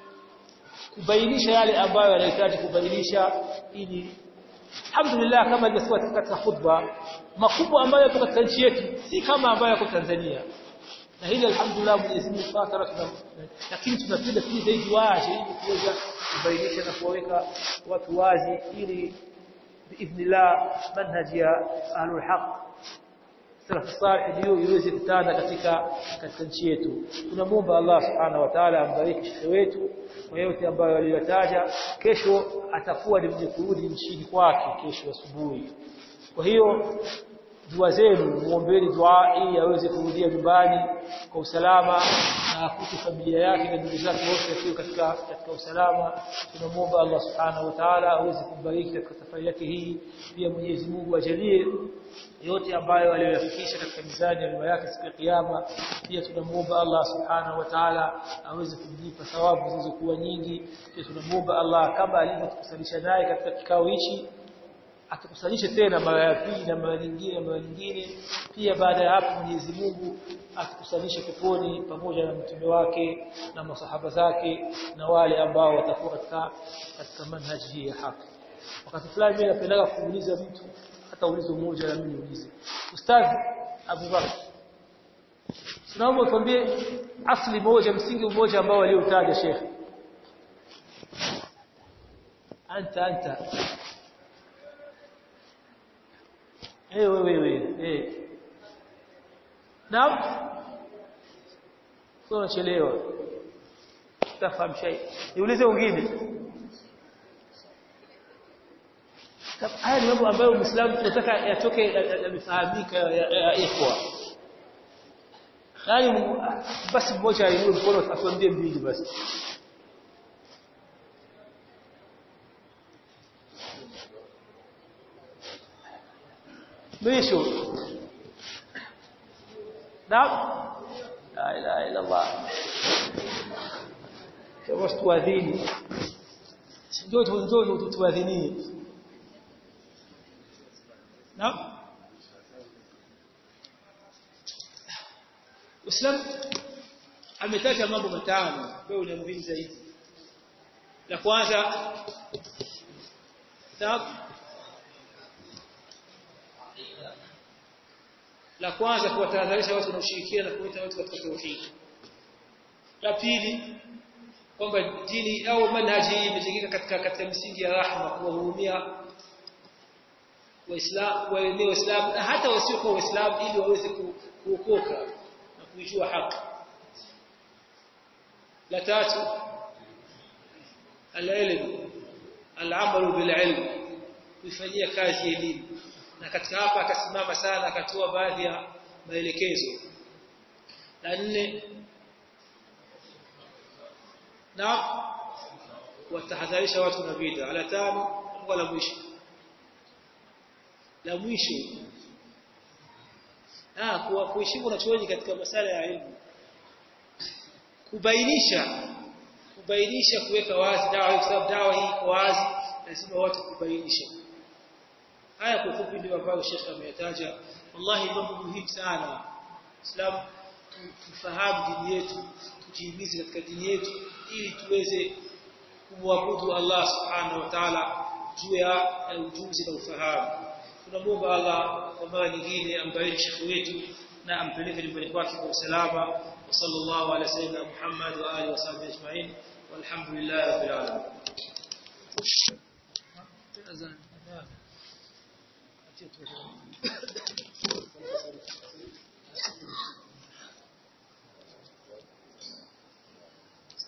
kubainisha yale ambayo yanahitaji kubainisha ili alhamdulillah kama ilivyosema katika khutba makubwa ambayo yapo katika nchi yetu si kama ambayo yako Tanzania na hili alhamdulillah Mwenyezi Mungu Subhanahu tuna lakini tunapenda pia zaidi waje ili kuweza kubainisha na kuwaweka watu wazi ili biidhnillah manhaji ya ahlul haq salaf salih ndio iweze kutana katika katika nchi yetu tunamwomba Allah subhanahu wa ta'ala ambariki shekhe wetu kwa yote ambayo aliyotaja kesho atakuwa ni mwenye kurudi nchini kwake kesho asubuhi kwa hiyo dua zenu muombeeni dua ili aweze kurudia nyumbani kwa usalama na akute familia yake na ndugu zake wote wakiwa katika katika usalama tunamwomba Allah subhanahu wa ta'ala aweze kubariki katika safari yake hii pia Mwenyezi Mungu ajalie yote ambayo aliyoyafikisha katika mizani ya yake siku ya kiyama pia tunamuomba Allah subhanahu wa ta'ala aweze kumlipa thawabu zilizokuwa nyingi pia tunamuomba Allah kama alivyotukusalisha naye katika kikao hichi atukusalishe tena mara ya pili na mara nyingine na mara nyingine pia baada ya hapo Mwenyezi Mungu atukusalishe peponi pamoja na mtume wake na masahaba zake na wale ambao watakuwa katika katika manhaji hii ya haki wakati fulani mimi napenda kuuliza mtu hata ulizo mmoja na mimi niulize ustadhi Abu Bakr tunaomba tuambie asli moja msingi mmoja ambao waliotaja Sheikh anta anta eh wewe wewe eh naam sio chelewa tafahamu shay niulize wengine haya ni mambo ambayo Muislamu tunataka yatoke yamefahamika ya ikhwa yani basi mmoja ainue mkono atuambie mbili basi mwisho naam la ilaha illa Allah kwa tuadhini ndio ndio tuadhinie naam Uislamu ametaja mambo matano ambayo ni muhimu zaidi la kwanza sababu la kwanza kuwatahadharisha watu na ushirikiano na kuita watu katika tauhid la pili kwamba dini au manhaji hii imejengeka katika katika misingi ya rahma kuwahurumia waislamu waeneo waislamu na hata wasiokuwa waislamu ili waweze kuokoka na kuijua haki la tatu العلم العمل بالعلم kuifanyia kazi elimu na katika hapa akasimama sana akatoa baadhi ya maelekezo la nne na watahadharisha watu na bid'a la tano wala mwisho la mwisho ah kuwa kuheshimu wanachuoni katika masala ya elimu kubainisha kubainisha kuweka wazi dawa kwa sababu dawa hii iko wazi lazima watu kubainisha haya kwa ufupi ndio ambayo Sheikh ameyataja wallahi mambo muhimu sana Islam tufahamu dini yetu tujihimize katika dini yetu ili tuweze kumwabudu Allah subhanahu wa ta'ala juu ya ujuzi na ufahamu tunamuomba Allah kwa mara nyingine ambaye shekhi wetu na ampeleke nyumbani kwake kwa usalama wa sallallahu ala sayyidina Muhammad wa alihi wasahbihi ajma'in walhamdulillahi rabbil alamin Thank you.